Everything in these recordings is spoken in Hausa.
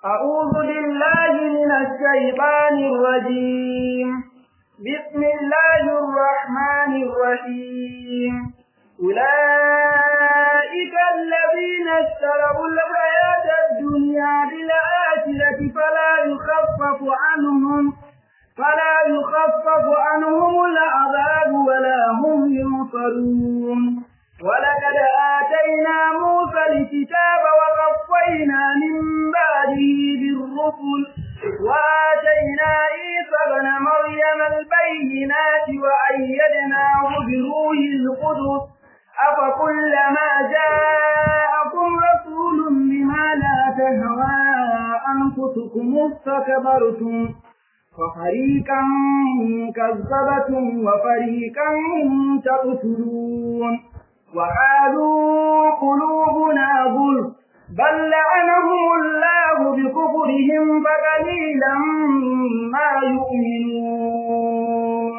أعوذ بالله من الشيطان الرجيم بسم الله الرحمن الرحيم أولئك الذين اشتروا الحياة الدنيا بالآخرة فلا يخفف عنهم فلا يخفف عنهم العذاب ولا هم ينصرون ولقد آتينا موسى الكتاب وقفينا من بعده بالرسل وآتينا عيسى ابن مريم البينات وأيدناه بروح القدس أفكلما جاءكم رسول بما لا تهوى أنفسكم استكبرتم وفريقا كذبتم وفريقا تقتلون وقالوا قلوبنا غلف بل لعنهم الله بكفرهم فقليلا ما يؤمنون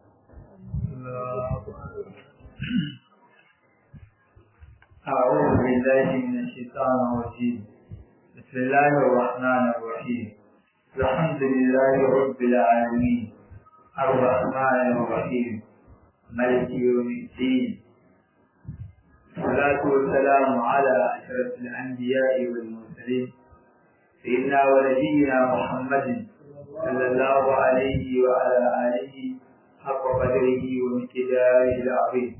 أعوذ بالله من الشيطان الرجيم بسم الله الرحمن الرحيم الحمد لله رب العالمين الرحمن الرحيم ملك يوم الدين الصلاة والسلام على أشرف الأنبياء والمرسلين سيدنا ونبينا محمد صلى الله عليه وعلى آله حق قدره ومقداره العظيم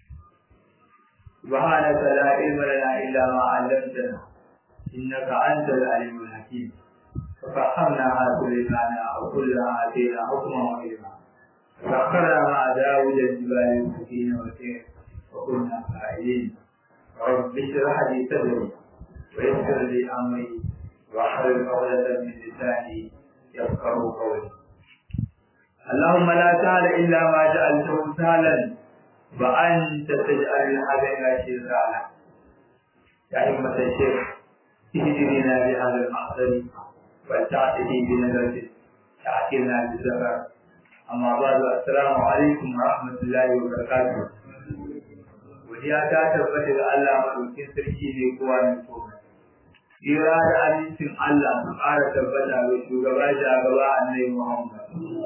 سبحانك لا علم لنا إلا ما علمتنا إنك أنت العليم الحكيم ففهمناها سليمان وكلها آتينا حكما وعلما سخرنا مع داود الجبال السكين والخير وكنا فاعلين رب اشرح لي صدري ويسر لي امري واحلل عقدة من لساني يفقه قولي اللهم لا سهل الا ما جعلته سهلا وانت تجعل الحزن شيطانا يا همة الشيخ اهدنا بهذا المحضر ولتعتدي بنظرة تعتلنا بالزفر أما بعد السلام عليكم ورحمة الله وبركاته godiya ta tabbata ga Allah madaukin sarki ne kowa ne komai. Tsira da amincin Allah su ƙara tabbata ga shugaba da gaba annai Muhammad.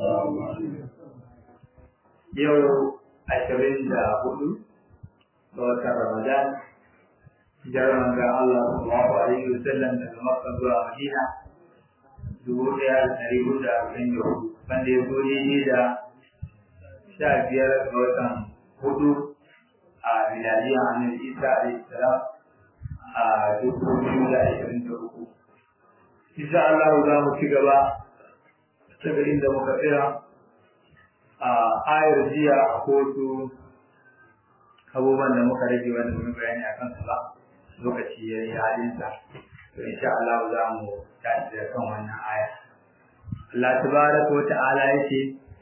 Yau ashirin da hudu ga watan Ramadan, jaran ga Allah sallallahu alaihi wa sallam daga Makka zuwa Madina dubu ɗaya da ɗari hudu da arba'in da hudu wanda ya zo daidai da sha biyar ga watan hudu a miladiya annabi isa alaihi salam a dubu biyu da ashirin da uku insha Allah za mu ci gaba daga inda muka tsira a ayar jiya a kotu abubuwan da muka rage wanda mun bayani a kansu ba lokaci ya yi halinsa to insha Allah za mu tashi da kan wannan aya Allah tabaraka wa ta'ala yake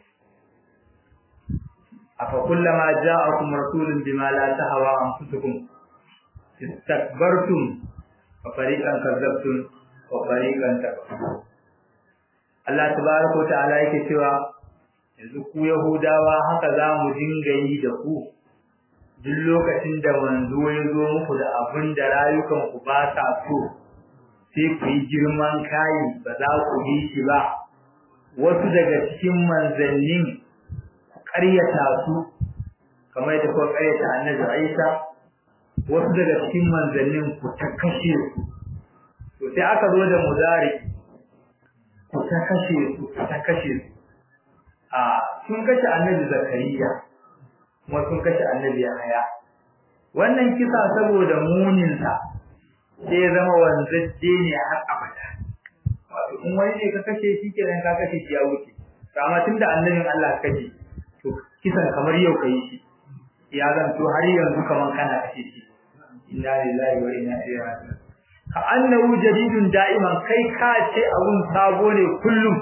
أفكلما جاءكم رسول بما لا تهوى أنفسكم استكبرتم وفريقا كذبتم وفريقا تكفرون Allah tabaraka wa ta'ala yake cewa yanzu ku Yahudawa haka za mu dinga yi da ku duk lokacin da manzo ya zo muku da abin da rayukan ku ba sa so sai ku yi girman kayi ba za ku yi shi ba wasu daga cikin manzannin ƙaryata su kamar da kuka ƙaryata annabi Isa wasu daga cikin manzannin ku ta kashe su to sai aka zo da mudari ku ta kashe su ku ta kashe su a sun kashe annabi Zakariya kuma sun kashe annabi Yahaya wannan kisa saboda muninsa sai ya zama wanzacce ne har abada wato in wani ne ka kashe shi kenan ka kashe shi ya wuce amma tunda annabin Allah kashe to kisan kamar yau kai shi ya zanto har yanzu kaman kana kashe shi inna lillahi wa inna ilaihi raji'un ka annahu jadidun da'iman kai ka ce abun sabo ne kullum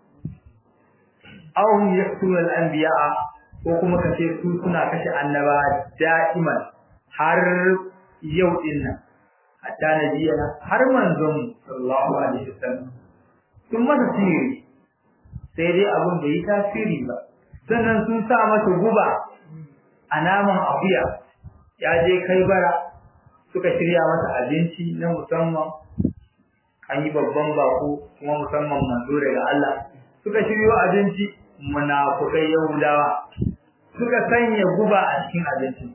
aw hum yaqtulu al-anbiya'a ko kuma ka ce su suna kashe annaba da'iman har yau din nan hatta nabiyana har manzon sallallahu alaihi wasallam sun masa sihiri sai dai abun bai yi tasiri ba sannan sun sa masa guba a naman akuya ya je kai bara suka shirya masa abinci na musamman an yi babban bako kuma musamman manzo daga Allah suka shiryo abinci munafukai yahudawa suka sanya guba a cikin abincin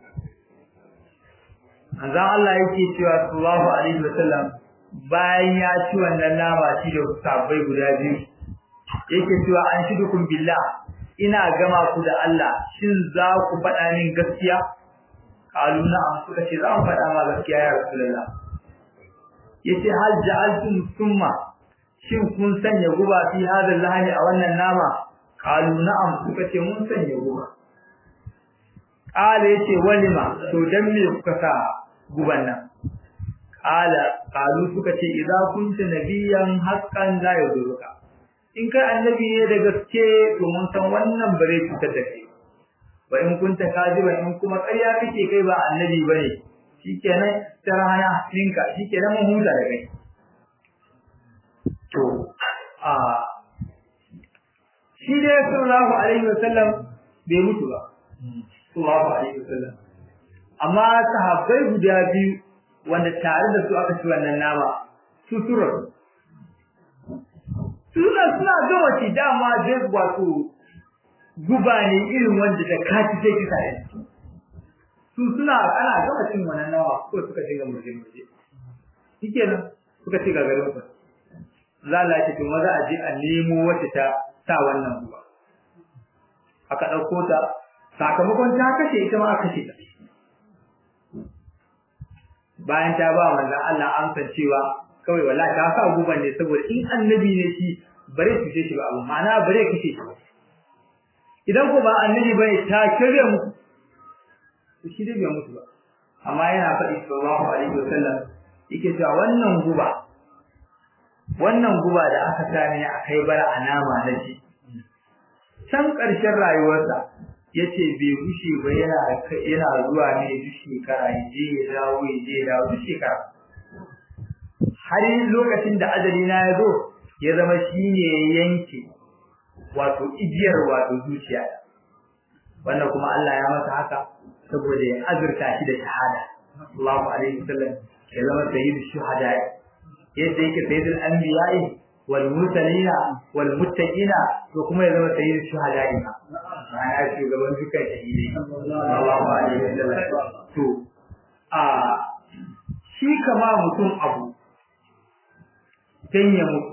manzon Allah yake cewa sallallahu alaihi wasallam bayan ya ci wannan nama shi da sabbai guda biyu yake cewa an shi dukun billah ina gama ku da Allah shin za ku faɗa min gaskiya kalu na'am suka ce za mu faɗa ma gaskiya ya rasulullah yace hal ja'altum summa shin kun sanya guba fi hadha lahani a wannan nama kalu na'am suka ce mun sanya guba kala yace walima to dan me kuka sa guban nan kala kalu suka ce idza kunta nabiyan haqqan la yaduruka in kai annabi ne da gaske to mun san wannan bare cutar da kai wa in kunta kaziba in kuma ƙarya kake kai ba annabi bane shikenan tarhana ninka shikenan mun huta da kai to a shi dai sallallahu alaihi wasallam bai mutu ba sallallahu alaihi wasallam amma sahabbai guda biyu wanda tare da su aka ci wannan nama su surar suna suna gama ci dama dai wato guba ne irin wanda da kaci sai kisa ne su suna ana gama cin wannan nawa ko suka shiga muje muje shikenan suka ci gagarin su za la ce to maza a je a nemo wacce ta sa wannan guba aka dauko ta sakamakon ta kashe ita ma aka kashe ta bayan ta ba manzon Allah amsa cewa kawai wallahi ta sa guban ne saboda in annabi ne shi bare su ce shi ba abu ma'ana bare kashe shi idan ko ba annabi bane ta kire mu to shi dai bai mutu ba amma yana faɗi sallallahu alaihi wasallam yake cewa wannan guba wannan guba da aka sani a kai bara a nama na shi can ƙarshen rayuwarsa yace bai gushe ba yana yana zuwa ne duk shekara ya je ya dawo ya je ya dawo duk shekara har lokacin da ajali na ya zo ya zama shine yanke wato igiyar wato zuciya wannan kuma Allah ya masa haka saboda ya azurta shi da shahada Allahu alaihi wasallam ya zama sayyidu shuhada yadda yake sayyidul anbiya'i wal mursalina wal muttaqina to kuma ya zama sayyidu shuhada ina ma'ana shugaban dukkan shahidai Allahu alaihi wasallam to a shi kama mutum abu dan ya mutu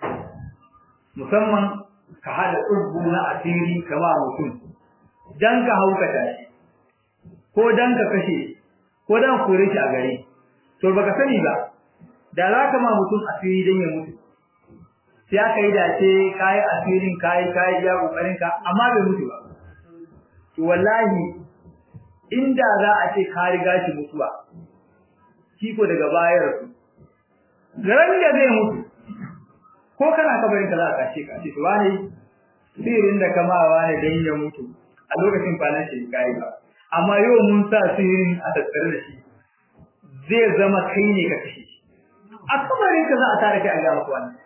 musamman ka hada tsubbu na asiri kama mutum dan ka haukata shi ko dan ka kashe ko dan kore shi a gare to baka sani ba da za ka ma mutum asiri dan ya mutu sai aka yi dace kai asirin kai kai ya kokarin ka amma bai mutu ba to wallahi inda za a ce ka riga shi mutuwa kiko daga bayar su ran da zai mutu ko kana kabarin ka za ka kashe ka ce to wani sirin da kama wani dan ya mutu a lokacin kwanan shi kai ba amma yau mun sa sirin a tattare da shi zai zama kai ne ka kashe shi a kabarin ka za a tare kai a ga maka wannan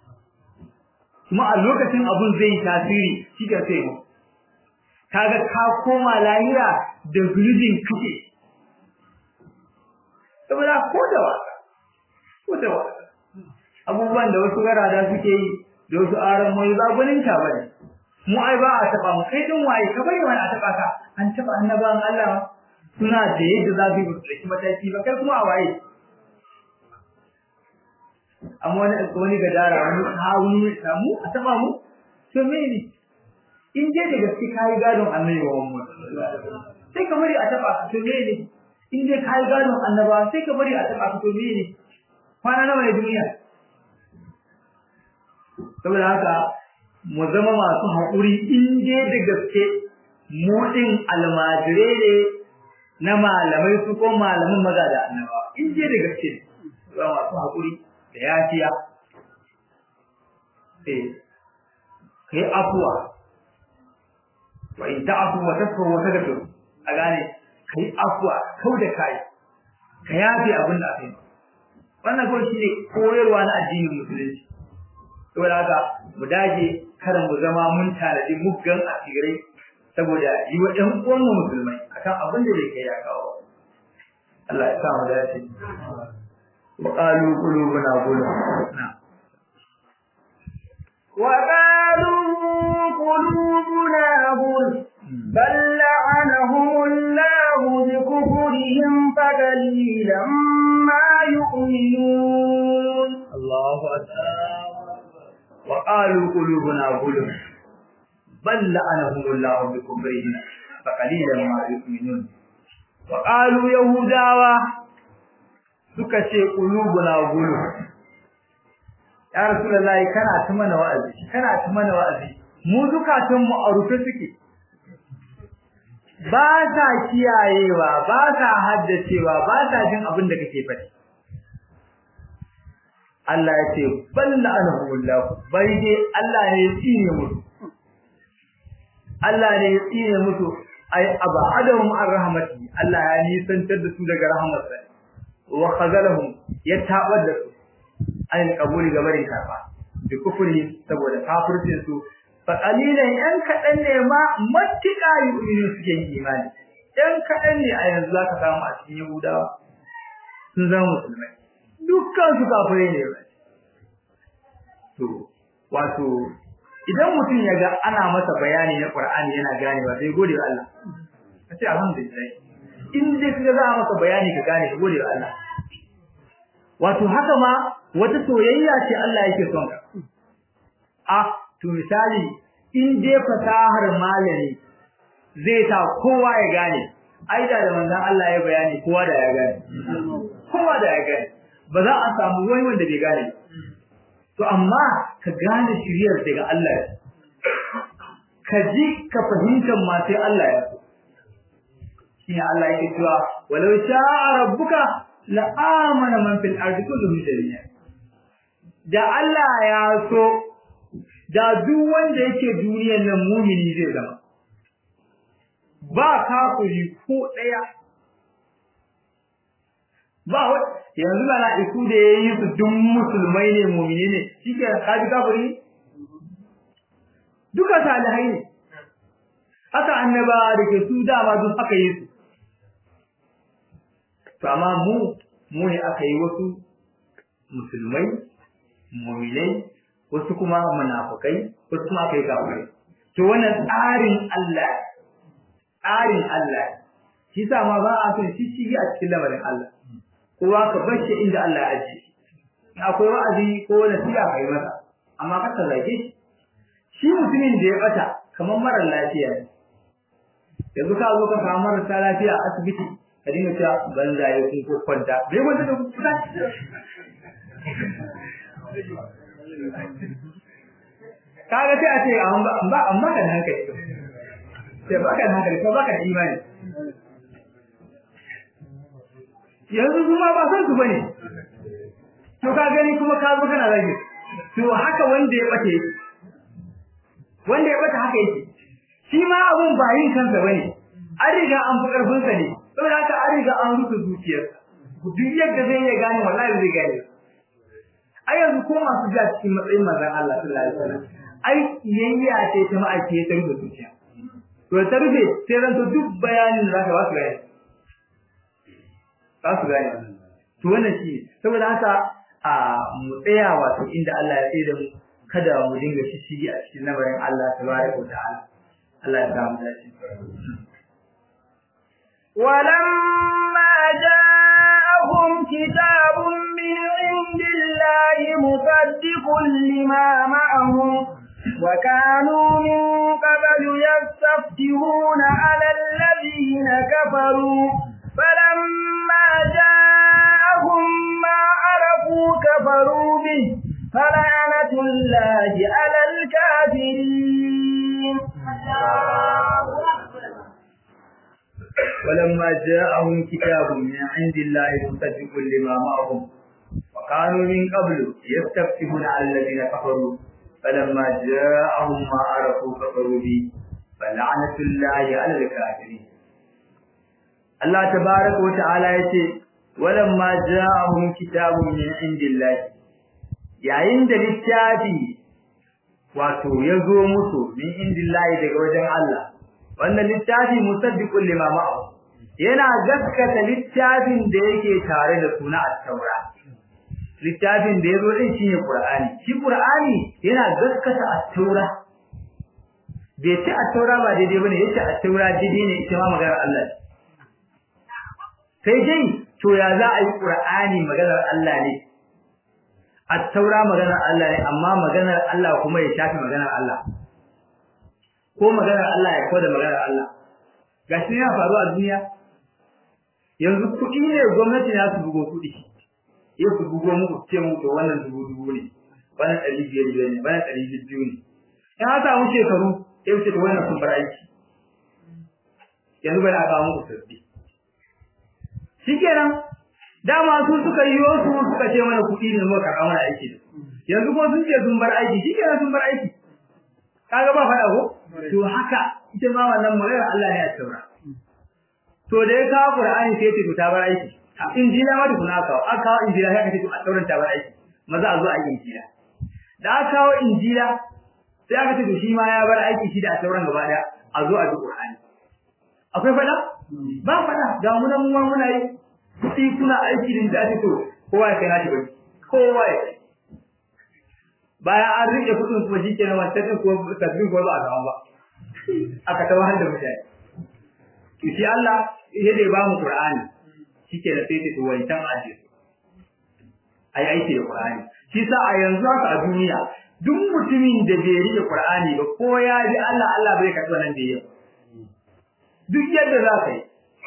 kuma a lokacin abun zai yi tasiri shi ka sai mu kaga ka koma lahira da zulubin kashe saboda ko da wasa ko da wasa abubuwan da wasu garada suke yi da wasu aran mai ba gunin ta bane mu ai ba a taba mu kai din waye ka bari wani a taba ka an taba annaban Allah suna da yadda za su yi tsaki mataki ba kai kuma a waye amma wani wani gadara wani hawun samu a taba mu to mene in je da gaske kai gadon annabi wa Muhammad sai ka bari a taba ka to mene in je kai gadon annaba sai ka bari a taba ka to mene kwana nawa ne duniya saboda haka mu zama masu haƙuri in je da gaske mu din almajire ne na malamai su ko malamin maza da annaba in je da gaske zama masu haƙuri da yafiya eh kai afuwa wa in ta'fu wa tasfu wa tagfiru a gane kai afuwa kau da kai ka yafi abin da aka yi wannan kawai shi ne koyarwa na addinin musulunci saboda haka mu dage kada mu zama mun tanadi muggan asirai saboda yi wa ɗan uwan mu musulmai akan abin da bai kai ya kawo Allah ya sa mu dace wa qalu qulubuna gulf na وقالوا قلوبنا غلف بل لعنهم الله بكفرهم فقليلا ما يؤمنون الله أكبر وقالوا قلوبنا غلف بل لعنهم الله بكفرهم فقليلا ما يؤمنون وقالوا يهوداوا suka ce qulubuna guluf ya rasulullahi kana ta mana wa'azi kana ta mana wa'azi mu zukatun mu a rufe suke ba sa kiyayewa ba sa haddacewa ba sa jin abin da kake faɗi Allah ya ce balla anahullahu bai dai Allah ne ya tsine musu Allah ne ya tsine musu ai abadahum an rahmati Allah ya nisantar da su daga rahmatsa wa khazalahum ya tabar da su an kabuli ga barin karba bi kufri saboda kafircin su fa qalilan yan kadan ne ma mattika yu'minu suke yin imani yan kadan ne a yanzu zaka samu a cikin yahudawa sun zama musulmai dukkan su kafirai ne ba to wato idan mutum ya ga ana masa bayani na Qur'ani yana ganewa sai gode wa Allah kace alhamdulillah in dai kaga za a maka bayani ka gane ka gode wa Allah wato haka ma wata soyayya ce Allah yake son ka a to misali in dai fasahar malami zai ta kowa ya gane aida da manzon Allah ya bayani kowa da ya gane kowa da ya gane ba za a samu wani wanda bai gane to amma ka gane shiriyar daga Allah ka ji ka fahimtar ma sai Allah ya so shine Allah yake cewa walau sha'a rabbuka la amana man fil ardi kulluhum jami'a da Allah ya so da duk wanda yake duniyar nan mumini zai zama ba kafiri ko daya ba yanzu mala'iku da yayi su duk musulmai ne mumini ne shike kaji kafiri duka salihai ne haka annaba da ke su dama duk aka yi su to amma mu mu ne aka yi wasu musulmai mu'minai wasu kuma munafikai wasu kuma aka yi kafirai to wannan tsarin Allah tsarin Allah shi sa ma ba a son shi a cikin lamarin Allah kowa ka bar shi inda Allah ya ajiye in akwai wa'azi ko nasiha kai masa amma ka zage shi shi mutumin da ya bata kamar mara lafiya ne yanzu ka zo ka samu marasa lafiya a asibiti ka dinga cewa banza ya kun ko kwanta bai wanda da kuka kaga sai a ce amma ba amma kan hankali sai ba kan hankali ko ba kan imani yanzu kuma ba san su bane to ka gani kuma ka zo kana rage to haka wanda ya bace wanda ya bata haka yake shi ma abun ba yin kansa bane an riga an fi karfin sa ne saboda haka an riga an rufe zuciyarsa duk yadda zai iya gane wallahi zai gane ai yanzu ko masu ja cikin matsayin manzon Allah sallallahu alaihi wasallam ai yayya ce ta ma'aike ta rufe zuciya to ta rufe sai ran to duk bayanin zaka ba su gane ba su gane to wannan shi saboda haka a mu tsaya wato inda Allah ya tsaye da mu kada mu dinga shishigi a cikin lamarin Allah tabaraka wa ta'ala Allah ya samu dace ولما جاءهم كتاب من عند الله مصدق لما معهم وكانوا من قبل يستفتحون على الذين كفروا فلما جاءهم ما عرفوا كفروا به فلعنة الله على الكافرين ولما جاءهم كتاب من عند الله مصدق لما معهم وكانوا من قبل يستفتحون على الذين كفروا فلما جاءهم ما عرفوا كفروا به فلعنة الله على الكافرين الله تبارك وتعالى يقول ولما جاءهم كتاب من عند الله yayin da littafi wato ya zo musu min indillahi daga wajen Allah wannan littafi musaddiqul lima ma'ahu yana gaskata littafin da yake tare da suna at-taura littafin da yazo din shine Qur'ani shi Qur'ani yana gaskata at-taura bai ce at-taura ba daidai bane yace at-taura daidai ne ita ma maganar Allah sai dai to ya za a yi Qur'ani maganar Allah ne at-taura maganar Allah ne amma maganar Allah kuma ya shafi maganar Allah ko maganar Allah ya koda maganar Allah gashi yana faruwa a duniya yanzu kuɗi ne gwamnati na su bugo kuɗi ya su bugo muku ce muku to wannan dubu dubu ne wannan ɗari biyar biyar ne wannan ɗari biyu ne in an samu shekaru ya wuce to wannan sun bar aiki yanzu bari a kawo muku sabbi shikenan dama su suka yi su suka ce mana kuɗi ne muka karɓa mana aiki da yanzu kuma sun ce sun bar aiki shikenan sun bar aiki kaga ba faɗa ko to haka ita ma wannan magana Allah ne ya taura to da ya kawo Qur'ani sai ce ta bar aiki injila ma duk na kawo aka kawo injila sai aka ce a tauran ta bar aiki maza a zo a yi injila da aka kawo injila sai aka ce to shi ma ya bar aiki shi da a tauran gaba daya a zo a bi Qur'ani akwai faɗa ba faɗa ga mu nan mu muna yi kuɗi kuna aiki din da ake to kowa ya kai nashi bari kowa ya kai bayan an rike kudin kuma shi kenan wancan din ko tasbih ko ba a samu ba aka ta wahal da mutane to shi Allah ya dai ba mu Qur'ani shike da sai ta wancan aje ai aiki da Qur'ani shi sa a yanzu haka a duniya duk mutumin da bai rike Qur'ani ba ko ya ji Allah Allah bai karɓi wannan da yake duk yadda za ka yi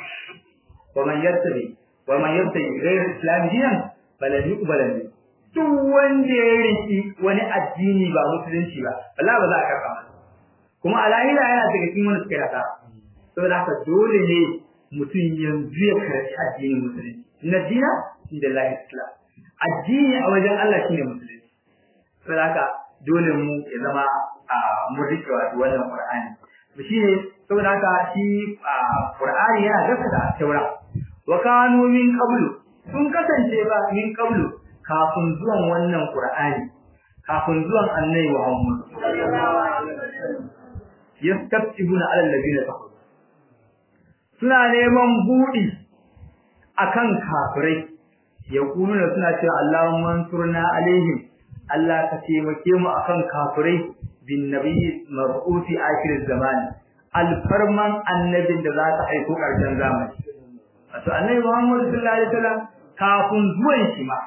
wa man yattabi wa man yattabi ghayra islam dinan falan yuqbala minhu duk wanda ya riki wani addini ba musulunci ba wallahi ba za a karɓa masa kuma a lahira yana daga cikin wanda suka yi hasara saboda haka dole ne mutum yanzu ya karɓi addinin musulunci na dina inda lahi islam addini a wajen Allah shine musulunci saboda haka dole mu ya zama a mun rike wato wannan qur'ani to shine saboda haka shi qur'ani yana gaskata taura wa kanu min qablu sun kasance ba min qablu kafin zuwan wannan Qur'ani kafin zuwan Annabi Muhammad yastabtibuna ala alladhina kafaru suna neman budi akan kafirai yaquluna suna cewa Allahumma ansurna alaihim Allah ka taimake mu akan kafirai bin nabiyyi mar'uti akhir zamani alfarman annabin da za ta aiko karshen zamani wato Annabi Muhammad sallallahu alaihi wasallam kafin zuwan shi ma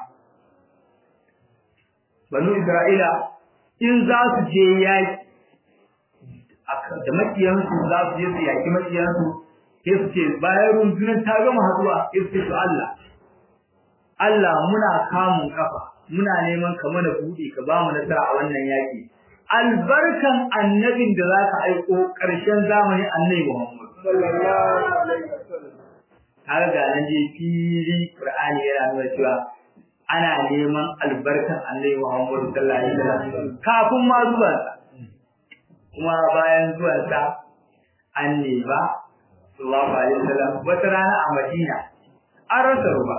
banu Isra'ila in za su je yaki da makiyansu za su je su yaki makiyansu sai su ce bayan rundunar ta gama haduwa sai su ce to Allah Allah muna kamun kafa muna neman ka mana buɗe ka ba mu nasara a wannan yaki albarkan annabin da za ka aiko ƙarshen zamani annabi Muhammad sallallahu alaihi wasallam har ga nan je fili Qur'ani yana nuna cewa ana neman albarkan Annabi Muhammad sallallahu alaihi wasallam kafin ma zuwan sa kuma bayan zuwan sa an neba sallallahu alaihi wasallam wata rana a Madina an rasa ruwa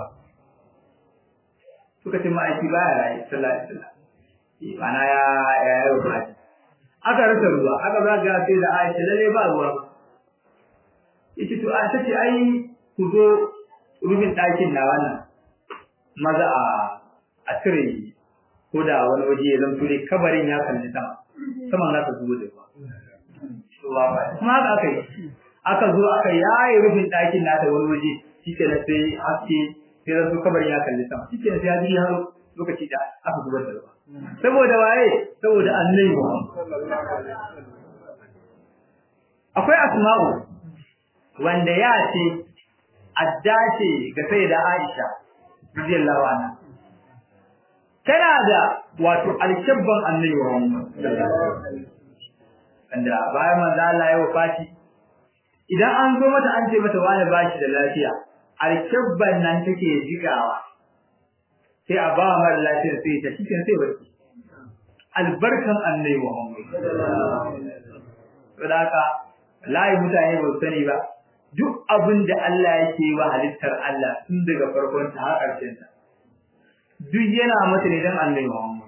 suka ce ma'aiki baya rayu sallallahu alaihi wasallam mana ya ya yi ruwa aka rasa ruwa aka zaga sai da Aisha lalle ba ruwa yace to a tace ai ku zo rufin ɗakin na wannan maza a a cire ko da wani waje ya zanto dai kabarin ya kalli sama saman za ta zubo da ruwa kuma haka aka yi aka zo aka yaye rufin ɗakin nata wani waje shi ke na sai haske sai zanto kabarin ya kalli sama shi ke na sai ya ji har lokaci da aka zubar da ruwa saboda waye saboda annabi akwai asma'u wanda ya ce addace ga sai da Aisha radiyallahu anha tana da wato alkabban annabi Muhammad wanda bayan manzo Allah ya wafati idan an zo mata an ce mata wani bashi da lafiya alkabban nan take jigawa sai a ba mara lafiya sai ta cikin sai barki albarkan annabi Muhammad saboda haka layi mutane ba su sani ba duk abin da Allah yake wa halittar Allah tun daga farkon ta har ƙarshen ta duk yana mata ne dan Allah Muhammad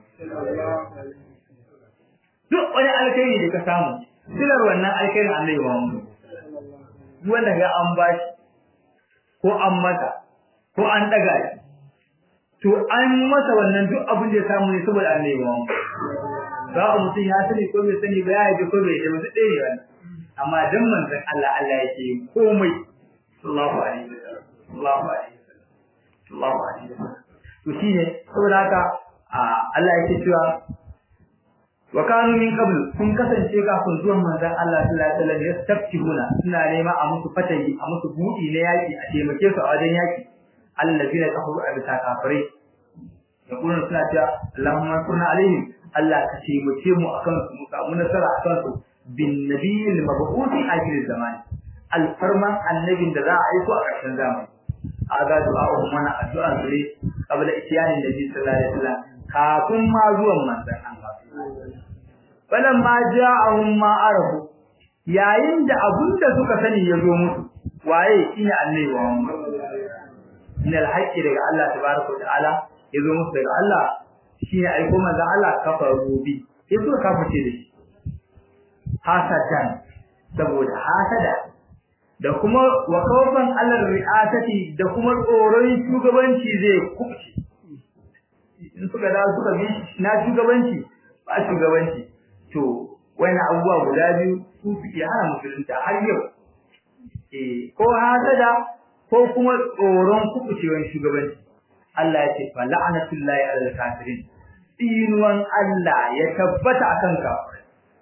duk wani alkhairi da ka samu silar wannan alkhairin Allah Muhammad duk wanda ga an bashi ko an mata ko an daga shi to an masa wannan duk abin da ya samu ne saboda annabi Muhammad ba ku mutum ya sani ko bai sani ba ya yi ko bai yi ba sai ne wannan amma dan manzon Allah Allah yake komai sallallahu alaihi wasallam sallallahu alaihi wasallam sallallahu alaihi wasallam to shine saboda haka Allah yake cewa wa kanu min qabl sun kasance kafin zuwan manzon Allah sallallahu alaihi wasallam yastaftihuna suna nema a musu fatayi a musu budi na yaki a taimake su a wajen yaki allazina kafaru a bisa kafirai da kuma suna cewa Allahumma sunna alaihim Allah ka taimake mu akan su mu samu nasara akan su bin nabiyil mabu'uthi akhir zaman alfarman annabin da za a aiko a ƙarshen zamani aga du'a mana addu'a su ne qabla itiyanin nabi sallallahu alaihi wasallam kafin ma zuwan manzon Allah falan ma ja'ahum ma arafu yayin da abunda suka sani ya zo musu waye shine annabi Muhammad min alhaqi daga Allah tabaraka wa ta'ala ya zo musu daga Allah shine aiko manzon Allah kafaru bi sai suka kaface da shi hasadan saboda hasada da kuma wa kawfan Allah ri'asati da kuma tsoron shugabanci zai kubce in suka da suka bi na shugabanci ba shugabanci to wani abubuwa guda biyu su suke hana musulunta har yau eh ko hasada ko kuma tsoron kubucewan shugabanci Allah ya ce fa la'natullahi alal kafirin tsinuwan Allah ya tabbata akan kafirai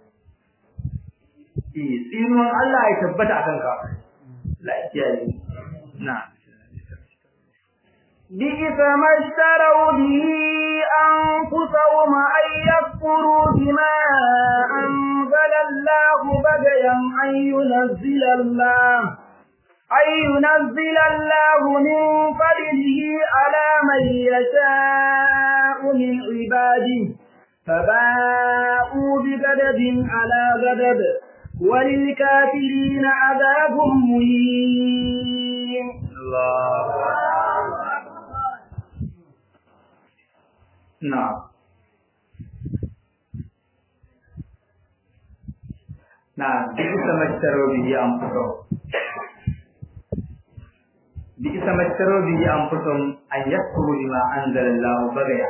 eh tsinuwan Allah ya tabbata akan kafirai la kiyaye na بئس ما اشتروا به أنفسهم أن يكفروا بما أنزل الله بغيا أن ينزل الله أن ينزل الله من فضله على من يشاء من عباده فباءوا بغضب على غضب وللكافرين عذاب مهين الله نعم نعم بئس ما اشتروا به أنفسهم بئس ما اشتروا به أنفسهم أن يكفروا بما أنزل الله بغيا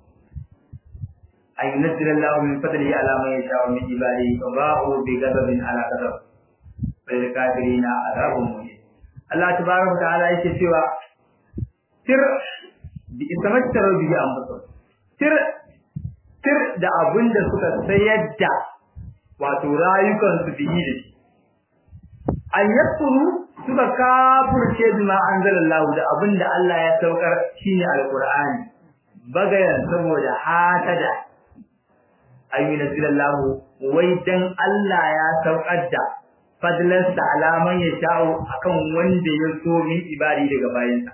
أن ينزل الله من فضله على من يشاء من عباده فباءوا بغضب على غضب وللكافرين عذاب مهين الله تبارك وتعالى yake cewa tir bi isamattaru bi anfusihim tir tir da abin da suka sayar da wato rayukan su biyi da shi an yakuru suka kafurce bima anzalallahu da abin da Allah ya saukar shine alqur'ani bagayan saboda hatada ayyuna zilallahu wai dan Allah ya saukar da fadlansa alaman ya sha'o akan wanda ya so min ibadi daga bayansa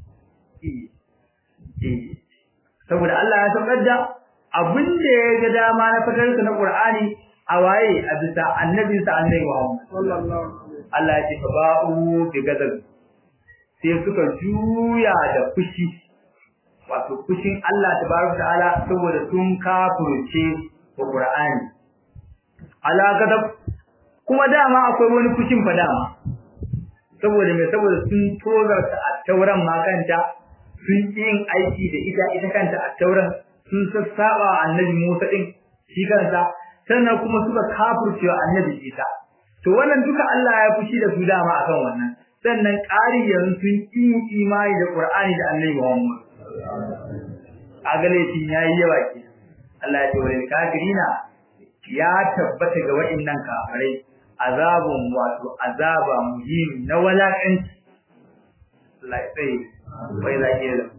saboda Allah ya saukar da abin da ya ga dama na fadarsa na Qur'ani a waye a bisa annabinsa annabi Muhammad sallallahu Allah ya ce fa ba'u bi gadab sai suka juya da fushi wato fushin Allah tabaraka ta'ala saboda sun kafurce wa Qur'ani ala gadab kuma dama akwai wani fushin fa dama saboda me saboda sun tozarta a tauran makanta sun yin aiki da ita ita kanta a tauran sun sassaba annabi Musa din shi kansa sannan kuma suka kafurcewa annabi Isa to wannan duka Allah ya fushi da su dama akan wannan sannan ƙari yanzu sun yi imani da Qur'ani da annabi Muhammad a galatin yayi yawa ke Allah ya ce wal kafirina ya tabbata ga wa'annan kafirai azabun wato azaba muhim na walakanci Allah ya tsaye wai za ki da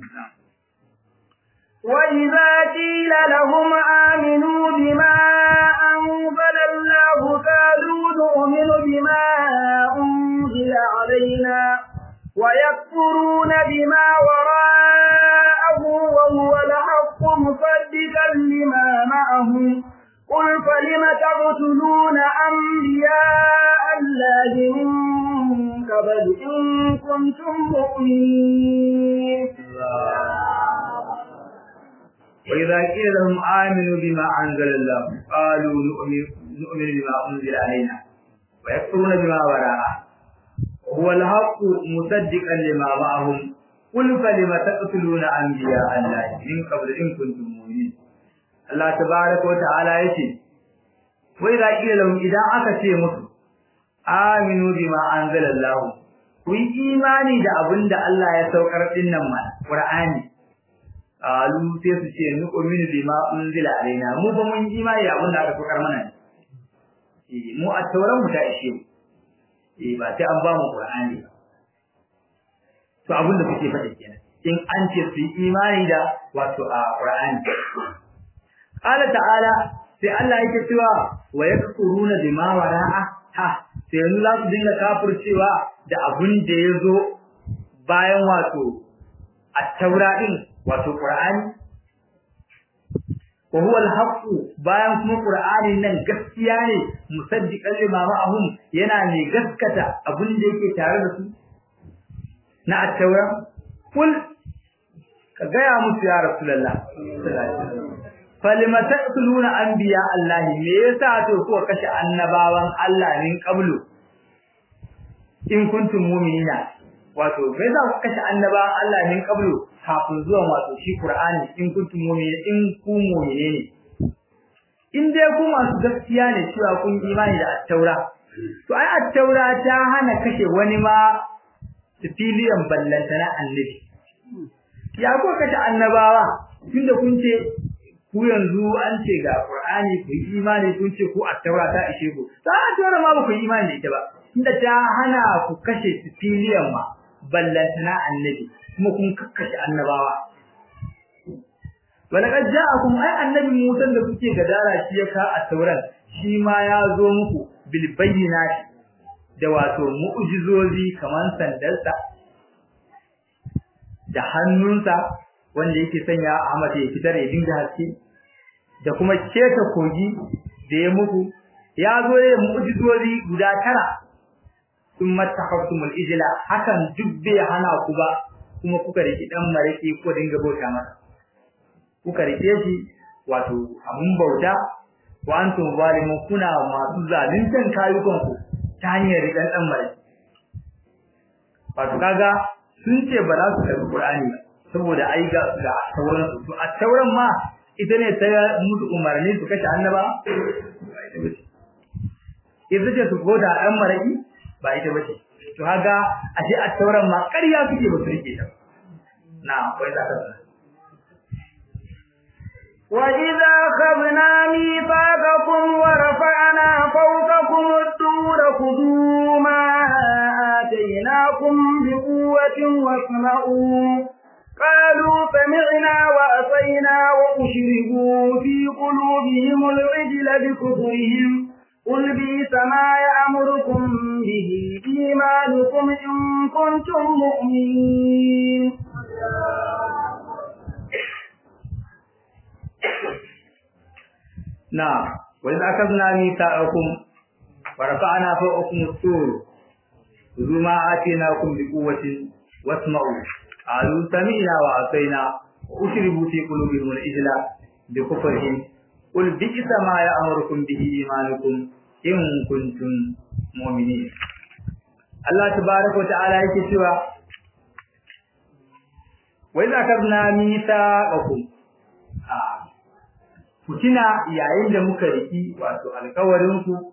وإذا قيل لهم آمنوا بما أنزل الله قالوا نؤمن بما أنزل علينا ويكفرون بما وراءه وهو الحق مصدقا لما معهم قل فلم تقتلون أنبياء الله من قبل إن كنتم مؤمنين وإذا قيل لهم آمنوا بما أنزل الله قالوا نؤمن نؤمن بما أنزل علينا ويكفرون بما وراءه هو الحق مصدقا لما معهم qul fa lima taqtuluna anbiya Allah min qabl in kuntum mu'minin Allah tabaaraka wa ta'ala yace wai da kila lahum idan aka ce musu aminu bima anzala Allah ku yi imani da abinda Allah ya saukar dinnan ma Qur'ani alu sai su ce nu uminu bima unzila alaina mu ba mun imani da abinda aka saukar mana eh mu a tauran mu ta ishe mu eh ba sai an ba mu Qur'ani ba to abin da kuke faɗi kenan in an ce su yi imani da wato a Qur'ani qala ta'ala sai Allah yake cewa wa yakfuruna bima wara'a ha sai yanzu za su dinga kafircewa da abin da ya zo bayan wato at-taura din wato Qur'ani wa huwa al-haqq bayan kuma Qur'ani nan gaskiya ne musaddiqan lima ma'ahum yana ne gaskata abin da yake tare da su na at-taura kul ka gaya musu ya rasulullah falima taqtuluna anbiya Allah me yasa to ko kashe annabawan Allah min qablu in kuntum mu'minina wato me yasa ku kashe annabawan Allah min qablu kafin zuwan wato shi Qur'ani in kuntum mu'minina in ku mu'mine ne in dai ku masu gaskiya ne cewa kun imani da at-taura to ai at-taura ta hana kashe wani ma filiyan ballanta na annabi ya ko kace annabawa tunda kun ce ku yanzu an ce ga qur'ani ku yi imani kun ce ku at-taura ta ishe ku ta taura ma ba ku yi imani da ita ba tunda ta hana ku kashe filiyan ma ballanta na annabi kuma kun kakkashe annabawa walaqad ja'akum ay annabi Musa da kuke gadara shi ya ka at-tauran shi ma ya zo muku bil bayyinati da wato mu'jizozi kaman sandarsa da hannunsa wanda yake sanya Ahmad ya fitar ya dinga haske da kuma keta kogi da ya muku ya zo ya mu'jizozi guda tara thumma takhaftumul ijla hakan dubbe hana ku ba kuma kuka riki dan maraki ko dinga bauta masa kuka rike shi wato abun bauta wa antum zalimun kuna masu zaluntan kayukanku ta hanyar rikan dan maraki wato kaga sun ce ba za su karbi Qur'ani ba saboda ai ga ga tauran su to a tauran ma ita ne ta musu umarni su kashe annaba ita ce su goda dan maraki ba ita bace to kaga ashe a tauran ma ƙarya suke ba su rike ta na wai za ka وإذا أخذنا ميثاقكم ورفعنا فوقكم الطور خذوا ما آتيناكم بقوة واسمعوا قالوا سمعنا وأطينا وأشربوا في قلوبهم العجل بكفرهم قل بئس ما يأمركم به إيمانكم إن كنتم مؤمنين نعم وإذا أخذنا ميثاقكم ورفعنا فوقكم الطور خذوا ما آتيناكم بقوة واسمعوا قالوا سمعنا وعصينا وأشربوا في قلوبهم الإجل بكفرهم قل بئس ما يأمركم به إيمانكم إن كنتم مؤمنين الله تبارك وتعالى يكتب وإذا أخذنا ميثاقكم آه ku tuna yayin da muka riki wato alƙawarin ku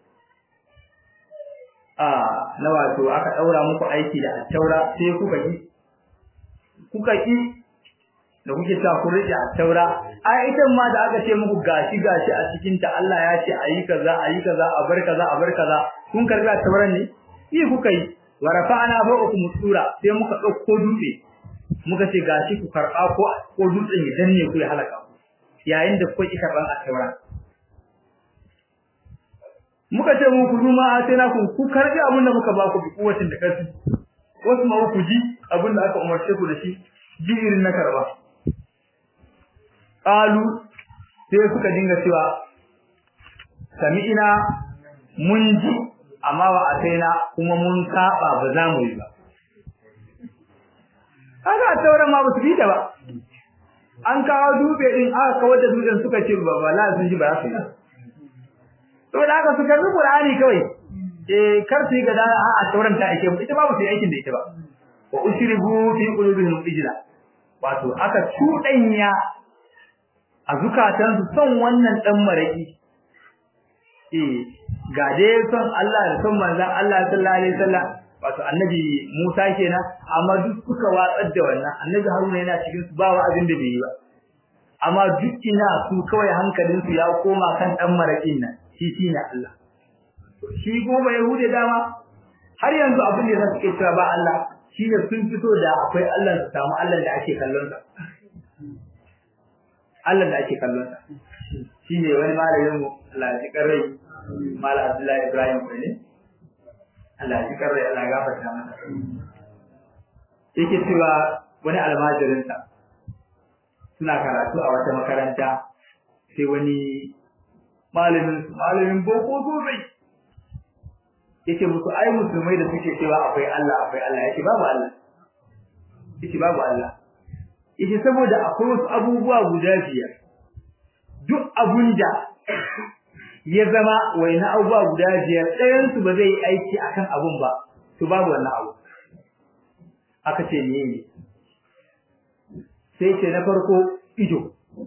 a na wato aka daura muku aiki da taura sai kuka ki kuka ki da kuke sa ku rike taura ai ita ma da aka ce muku gashi gashi a cikin ta Allah ya ce ayi kaza ayi kaza a bar kaza a bar kaza kun karbi tauran ne yi kuka yi wa rafa'ana fawqakum sura sai muka dauko dutse muka ce gashi ku karba ko ko dutsen ya danne ku ya halaka yayin da kuka kika ban asaura muka ce mu ku duma a sai na ku ku karbi abin da muka ba ku bi kuwatin da kasu wasu ma ku ji abin da aka umarce ku da shi ji irin na karba qalu sai suka dinga cewa sami'ina mun ji amma wa ataina kuma mun saba ba za mu yi ba kaga tauran ma ba su bi ta ba an kawo dube din aka kawar da dutsen suka ce ba ba la sun ji ba su to da aka suka rubu Qur'ani kawai eh kar su yi gada a tauran ta ake ita ba ba su yi aikin da ita ba wa ushribu fi qulubihim ijla wato aka cudanya a zukatansu son wannan dan maraki eh ga dai son Allah da son manzon Allah sallallahu alaihi wasallam wato annabi Musa kenan amma duk suka watsar da wannan annabi Haruna yana cikin su ba wa'azin da bai yi ba amma duk ina su kawai hankalin su ya koma kan dan marakin nan shi shine Allah shi goma yahude dama har yanzu abin da suke cewa ba Allah shi ne sun fito da akwai Allah su samu Allah da ake kallon sa Allah da ake kallon sa shi ne wani malamin mu Allah ya karrai Malam Abdullahi Ibrahim ne Allah ya karrai Allah ya gafarta masa yake cewa wani almajirin sa suna karatu a wata makaranta sai wani malamin malamin boko sosai yace musu ai musulmai da suke cewa akwai Allah akwai Allah yace babu Allah yace babu Allah yace saboda akwai wasu abubuwa guda biyar duk abunda ya zama waina abubuwa guda biyar ɗayan su ba zai yi aiki akan abun ba to babu wannan abu aka ce ne ne sai ce na farko ido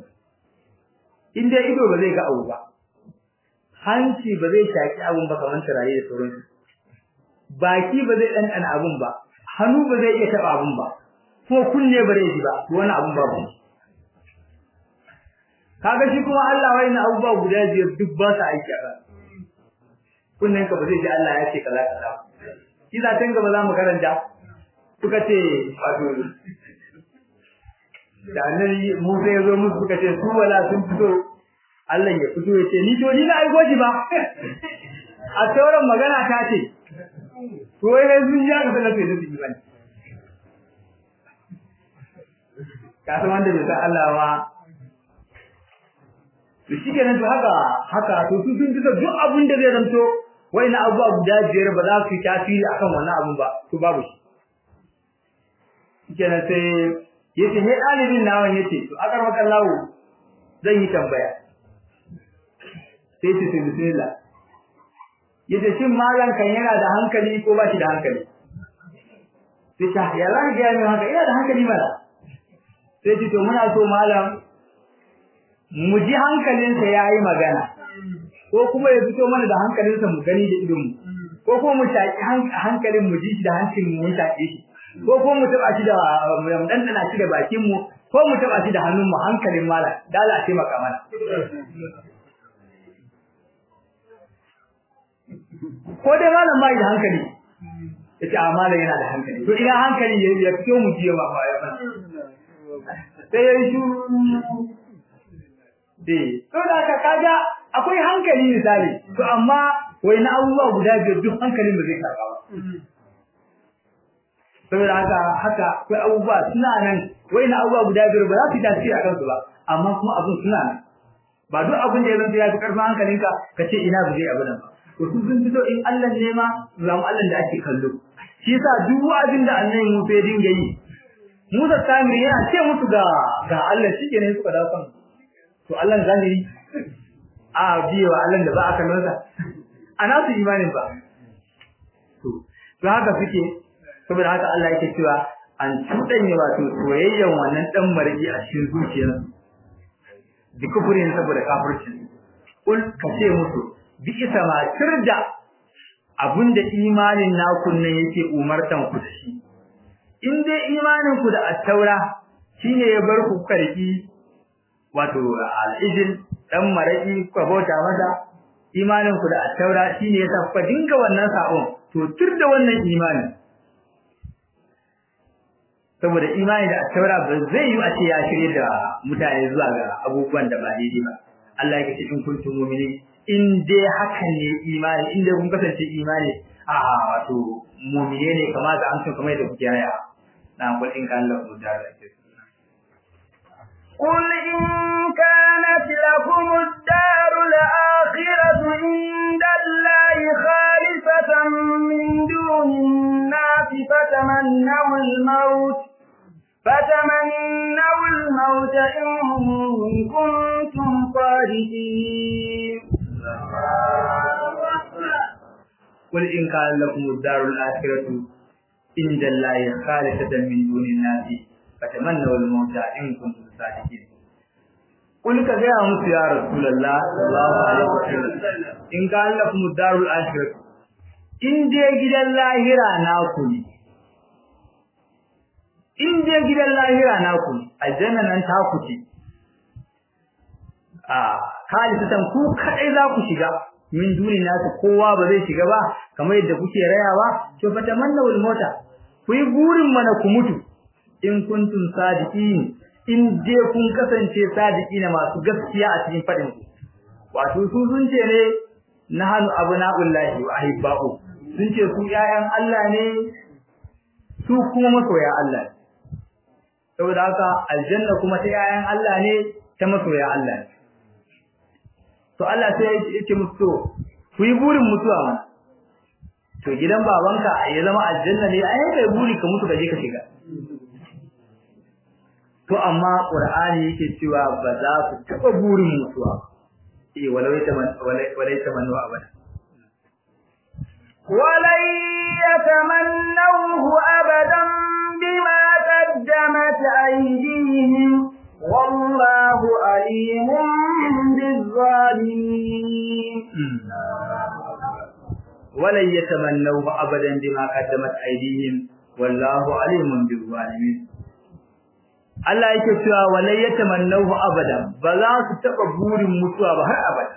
in dai ido ba zai ga abu ba hanci ba zai shaki abun ba kamar taraye da sauransu baki ba zai ɗanɗana abun ba hannu ba zai iya taɓa abun ba ko kunne ba zai ji ba wani abun babu kaga shi kuma Allah wai na abubuwa guda biyar duk ba su aiki a kan kunnen ka ba zai ji Allah ya ce kaza kaza shi za tun gaba za mu karanta suka ce wato da annabi Musa ya zo musu suka ce su wala sun fito Allah ya fito ya ce ni to ni na aiko shi ba a sauran magana ta ce to wai sai sun ja ka sanar da su bane ka san wanda bai san Allah ba to shi kenan to haka haka to su sun ji duk abin da zai zanto wai na abubuwa guda biyar ba za su yi tasiri akan wannan abun ba to babu shi kenan sai yace he dalibin nawan yace to akar maka lawo zan yi tambaya sai ce sai bismillah yace shin malan kan yana da hankali ko ba shi da hankali sai ta ya za ga yana haka ina da hankali mala sai ce to muna so malam mu ji hankalinsa yayi magana ko kuma ya fito mana da hankalinsa mu gani da idon mu ko kuma mu shaki hankalin mu ji shi da hancin mu mun shaki shi ko ko mu taba shi da mu dandana shi da bakin mu ko mu taba shi da hannun mu hankalin mala dala ce maka mana ko dai malam bai da hankali yace a malam yana da hankali to ina hankali ya fito mu ji ma ba ya mana sai ya shi eh to da ka kaga akwai hankali misali to amma wai na abubuwa guda biyar duk hankalin ba zai karba ba saboda haka haka akwai abubuwa suna nan wai na abubuwa guda biyar ba za su tasiri a kansu ba amma kuma abun suna nan ba duk abin da ya zanta ya fi karfin hankalinka ka ce ina ba zai abu nan ba to su sun fito in Allah ne ma zamu Allah da ake kallo shi yasa duk wa'azin da annabi Musa ya dinga yi Musa Samiri yana ce musu ga ga Allah shike ne suka dawo kan to Allah zahiri a biye wa Allah da ba a kallon sa ana su imanin ba to to haka suke saboda haka Allah yake cewa an tudanye wato soyayyen wannan dan marji a cikin zuciyarsu bi kufurin saboda kafircin kul kace musu bi isa ma tirda abinda imanin naku ne yake umartan ku da shi in dai imanin ku da at-taura shine ya bar ku karki wato al-ijil dan maraki ku bauta masa imanin ku da at-taura shine yasa ku dinga wannan sabon to tirda wannan imani saboda imani da at-taura ba zai yi a ce ya shirye da mutane zuwa ga abubuwan da ba daidai ba Allah ya ce in kuntum mu'minin in dai hakan ne imani in dai kun kasance imani a wato mu'mine ne kamar da an so kamar da kuke raya na kul in kan Allah da قل إن كانت لكم الدار الآخرة عند الله خالصة من دون الناس فتمنوا الموت فتمنوا الموت إن كنتم صادقين قل إن كان لكم الدار الآخرة inda Allah khalisatan min dunin nasi fatamannaw al-mauta in kuntum sadiqin kul ka ga musu ya rasulullah sallallahu alaihi wasallam in ka lakum darul akhirah in dai gidan lahira naku ne in dai gidan lahira naku ne aljanna nan ta ku ce a khalisatan ku kadai za ku shiga min duni nasu kowa ba zai shiga ba kamar yadda kuke rayawa to fa tamannawul mota ku yi burin mana ku mutu in kuntum sadiqin in dai kun kasance sadiqina masu gaskiya a cikin fadin ku wato su sun ce ne nahanu abna'ullahi wa ahibba'u sun ce su ƴaƴan Allah ne su kuma masoya Allah ne saboda haka aljanna kuma ta ƴaƴan Allah ne ta masoya Allah ne to Allah sai ya ce musu to ku yi burin mutuwa mana to gidan babanka ya zama aljanna ne ai kai buri ka mutu ka je ka shiga to amma qur'ani yake cewa ba za ku taba burin mutuwa eh walai ta man walai ta man wa abada ولن يتمنوه أبدا بما قدمت أيديهم والله عليم بالظالمين ولن يتمنوه أبدا بما قدمت أيديهم والله عليم بالظالمين Allah yake cewa walai yatamannahu abada ba za su taba burin mutuwa ba har abada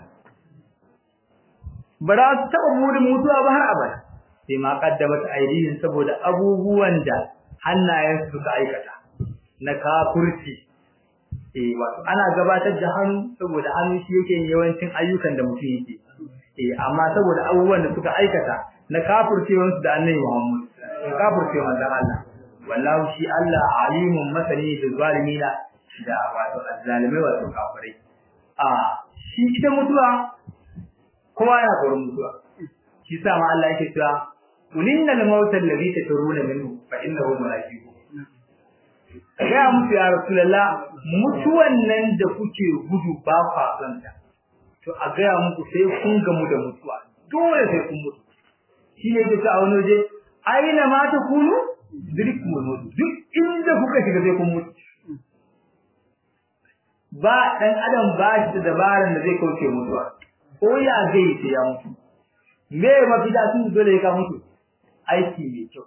ba za su taba burin mutuwa ba har abada sai ma kaddamat aidihim saboda abubuwan da hannayen su suka aikata na kafirci eh wato ana gabatar da hannu saboda hannu shi yake yawancin ayyukan da mutum yake eh amma saboda abubuwan da suka aikata na kafircewan su da annabi Muhammad kafircewan da Allah wallahu shi Allah alimun masani da zalimina da wato azzalimai wato kafirai a shi ita mutuwa kowa yana tsoron mutuwa shi sa ma Allah yake cewa kulinnal mauta alladhi tatruna minhu fa innahu mulaqiku ya mutu ya rasulullah mutuwan nan da kuke gudu ba kwa santa to a ga muku sai kun gamu da mutuwa dole sai kun mutu shi ne yake ta wani waje aina ma ta kunu dirkum mutu duk inda kuka shiga sai kun mutu ba dan adam ba shi da dabaran da zai kauce mutuwa ko ya zai sai ya mutu me mafita sun dole ka mutu aiki mai kyau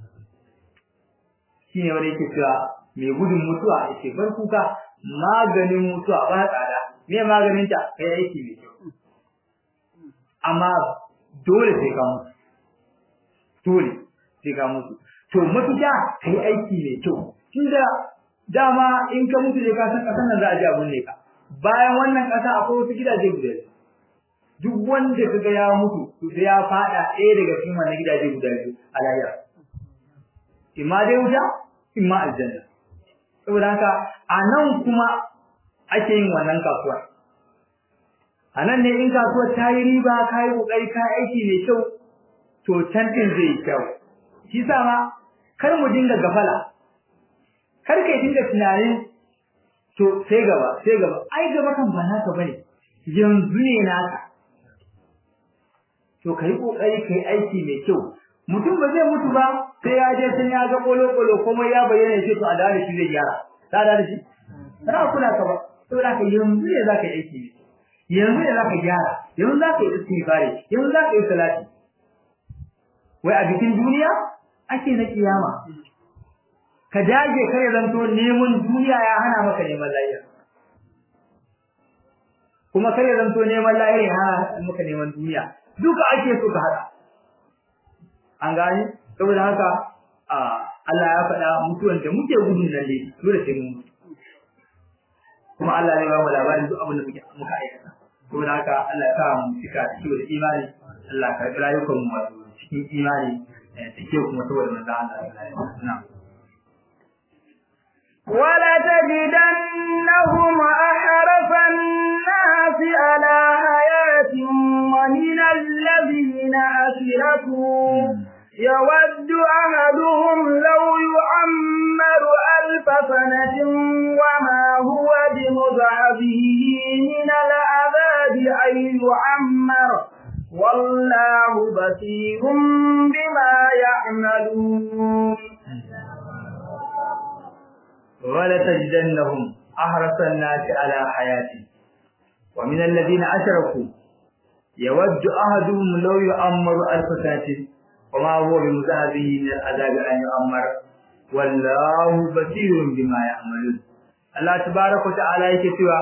shi ne wanda yake cewa mai gudun mutuwa yake bar kuka maganin mutuwa ba tsada me maganin ta kai aiki mai kyau amma dole sai ka mutu dole sai ka mutu to mafita kai aiki mai kyau tunda dama in ka mutu da ka san kasan nan za a ji abun ne ka bayan wannan kasa akwai wasu gidaje guda duk wanda kaga ya mutu to sai ya fada ɗaya daga cikin wannan gidaje guda biyu a lahira imma dai wuta imma aljanna saboda haka a nan kuma ake yin wannan kasuwa a nan ne in kasuwar ta yi riba ka yi ƙoƙari ka aiki mai kyau to can ɗin zai yi kyau shi sa ma kar mu dinga gafala kar ka dinga tunanin to sai gaba sai gaba ai gaba kan ba naka bane yanzu ne naka to kai kokari kai aiki mai kyau mutum ba zai mutu ba sai ya je sai ya ga kolo kolo kuma ya bayyana shi to a da shi zai gyara ta da shi ra kula ka ba to da ka yanzu ne zaka yi aiki ne yanzu ne zaka gyara yanzu zaka yi istighfari yanzu zaka yi salati wai a bikin duniya ake na kiyama ka dage kare zanto neman duniya ya hana maka neman lahira kuma kare zanto neman lahira ya hana maka neman duniya duka ake so ka hada an gani saboda haka Allah ya faɗa mutuwan da muke gudun nan ne dole sai mun mutu kuma Allah ya ba mu labarin duk abin da muke muka aikata saboda haka Allah ya sa mu cika ciwo da imani Allah ka karɓi rayukan mu wato cikin imani cike kuma saboda manzo Allah ya na'am ولتجدنهم أحرف الناس على حياة ومن الذين أشركوا يود أحدهم لو يعمر ألف سنة وما هو بمضعفه من العذاب أن يعمر والله بصير بما يعملون wala tajidannahum ahrasan nasi ala hayati wa min alladhina ashraku yawaddu ahaduhum law yu'ammaru alf sanatin wa ma huwa bimuzahzihi min al'adabi an yu'ammar wallahu basirun bima ya'malun Allah tabaaraka wa ta'ala yake cewa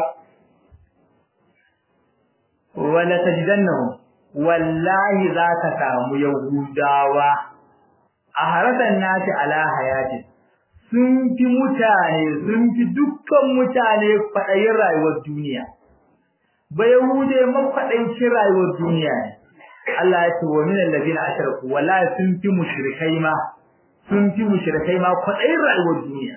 wala tajidannahum wallahi zaka samu yahudawa a harasan nasi ala hayati sun fi mutane sun fi dukkan mutane fadayin rayuwar duniya ba yahude mafadancin rayuwar duniya ne Allah ya ce wa min allazina ashraku wallahi sun fi mushrikai ma sun fi mushrikai ma fadayin rayuwar duniya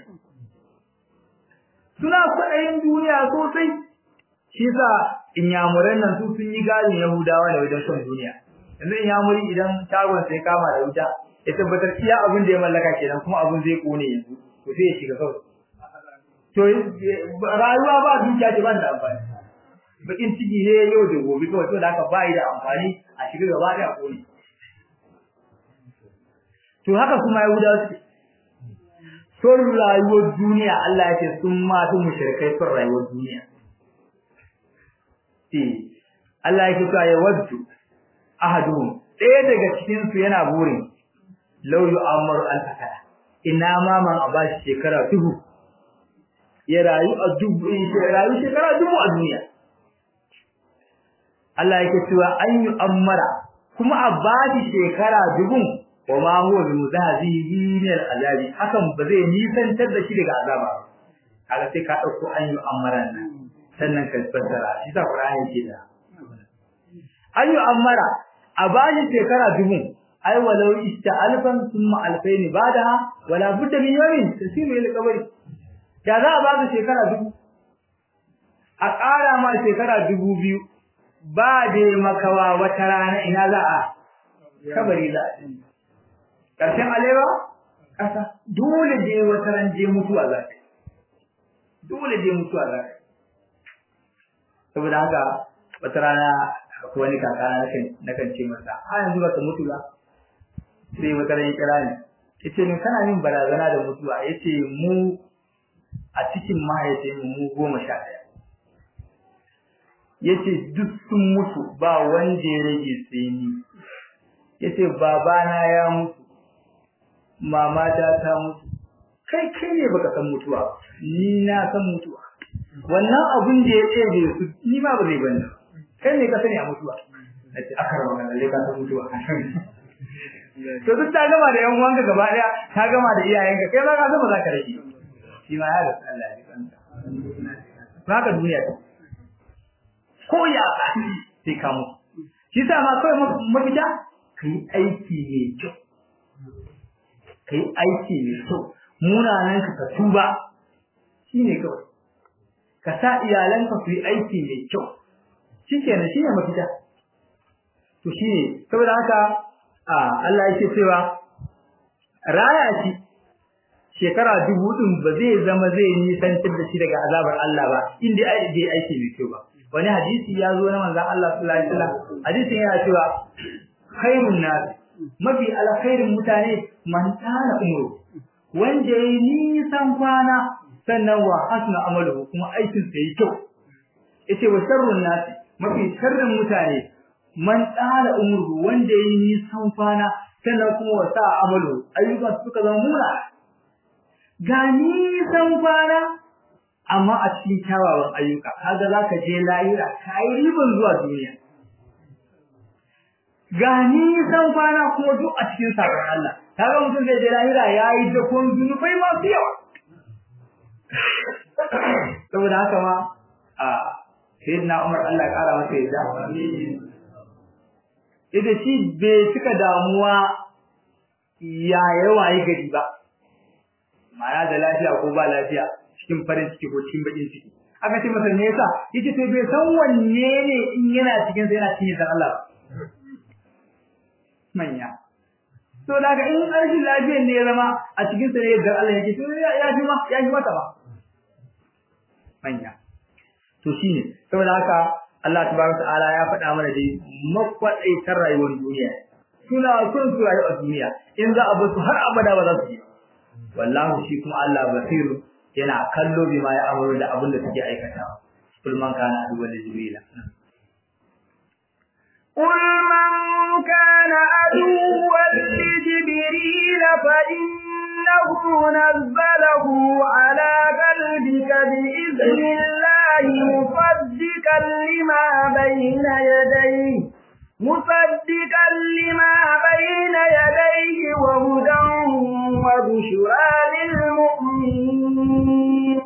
suna fadayin duniya sosai shi sa inyamuran nan su sun yi gadin yahudawa da wajen son duniya yanzu inyamuri idan tagon sai kama da wuta ya tabbatar iya abin da ya mallaka kenan kuma abin zai kone yanzu to sai ya shiga kawai to rayuwa ba dukiya ce ban da amfani bakin ciki ne yau da gobe kawai to da haka ba da amfani a shiga gaba da kone to haka kuma yahudawa suke son rayuwar duniya Allah ya ce sun ma su mushrikai son rayuwar duniya eh Allah yake cewa ya waddu ahaduhum ɗaya daga cikin su yana burin law yu'ammaru al-fakara ina ma man a bashi shekara dubu ya rayu a dubu ya rayu shekara dubu a duniya Allah yake cewa an yu'ammara kuma a bashi shekara dubu wa ma huwa bi muzahihi min al-azabi hakan ba zai nisantar da shi daga azaba kaga sai ka dauko an yu'ammara nan sannan ka fassara shi ta Qur'ani ke da ayu amara a bashi shekara dubu ai walau ista alfan thumma alfain badaha wala budda min yawmin tasiru ila qabri ya za a baka shekara dubu a ƙara ma shekara dubu biyu ba da makawa wata rana ina za a kabari za a ƙarshen alewa ƙasa dole je wata ran je mutuwa za ka dole je mutuwa za ka saboda haka wata rana akwai wani kakana nakan nakan ce masa a yanzu baka mutu ba sai wata ran ya kira ni yace min kana min barazana da mutuwa yace mu a cikin mahaifin mu mu goma sha ɗaya yace duk sun mutu ba wanda ya rage sai ni yace babana ya mutu mama ta ta mutu kai kai ne baka san mutuwa ni na san mutuwa wannan abun da ya tsere su ni ma ba zai bani kai ne ka sani a mutuwa nace akar magana lalle ka san mutuwa to duk ta gama da yan uwanka gaba daya ta gama da iyayenka kai ba ka san ba za ka rage shi ma ya ga Allah ya kanta haka duniya ta ko ya ka sai ka mu shi sa ma kai mafita kai aiki ne kyau kai aiki ne kyau munanan ka tuba shine kawai ka sa iyalanka su yi aiki mai kyau shikenan shine mafita to shine saboda haka Allah yake cewa raya shi shekara dubu din ba zai zama zai nisantar da shi daga azabar Allah ba inda ai bai aiki mai kyau ba wani hadisi ya zo na manzon Allah sallallahu alaihi wasallam hadisin yana cewa khairun nas mafi alkhairin mutane man tana umru wanda yayi nisan kwana sannan wa hasna amaluhu kuma aikin sa yi kyau yace wa sharrun nas mafi sharrin mutane man tsara umru wanda yayi nisan kwana sannan kuma wa sa amalu ayyukan suka zama mura ga nisan kwana amma a cikin kyawawan ayyuka kaga zaka je lahira kai riban zuwa duniya ga nisan kwana kuma duk a cikin sabon Allah kaga mutum zai je lahira yayi da kun zunubai masu yawa saboda haka ma a sayyidina Umar Allah ya kara masa yadda ita shi bai cika damuwa ya yawa yi gari ba ma'ana da lafiya ko ba lafiya cikin farin ciki ko cikin bakin ciki aka ce masa me yasa yace to bai san wanne ne in yana cikin sa yana cikin san Allah manya to daga in arshin lafiyar ne ya zama a cikin sa ne yadda Allah yake to ya ji ma ya ji mata ba manya to shine saboda haka Allah tabaraka ta'ala ya faɗa mana dai makwadaitar rayuwar duniya suna son su rayu a duniya in za a bar su har abada ba za su yi wallahu shi kuma Allah basiru yana kallo bi ma ya amuru da abin da suke aikatawa kul man kana aduwwan jibrila قل من كان عدوا لجبريل فإنه نزله على قلبك بإذن الله مصدقا لما بين يديه مصدقا لما بين يديه وهدى وبشرى للمؤمنين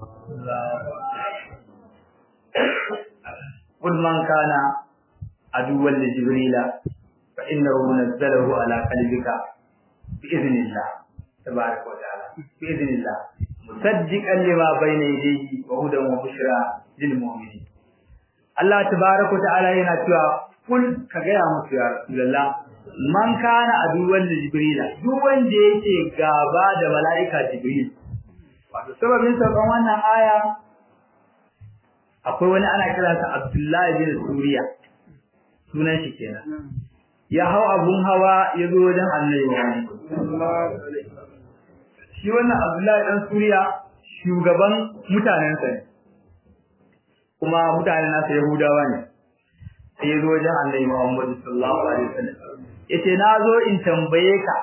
قل من كان عدوا لجبريل فإنه نزله على قلبك بإذن الله تبارك وتعالى بإذن الله مصدقا لما بين يديه وهدى وبشرى للمؤمنين Allah tabaraka ta'ala yana cewa kul ka gaya musu ya Rasulullah man kana aduwan da Jibril duk wanda yake gaba da mala'ika Jibril wato sababin sabon wannan aya akwai wani ana kiransa Abdullahi bin Suriya sunan shi kenan ya hau abun hawa ya zo wajen Annabi Muhammad shi wannan Abdullahi dan Suriya shugaban mutanensa ne kuma mutanen nasa Yahudawa ne sai ya zo wajen Annabi Muhammad sallallahu alaihi wasallam yace na zo in tambaye ka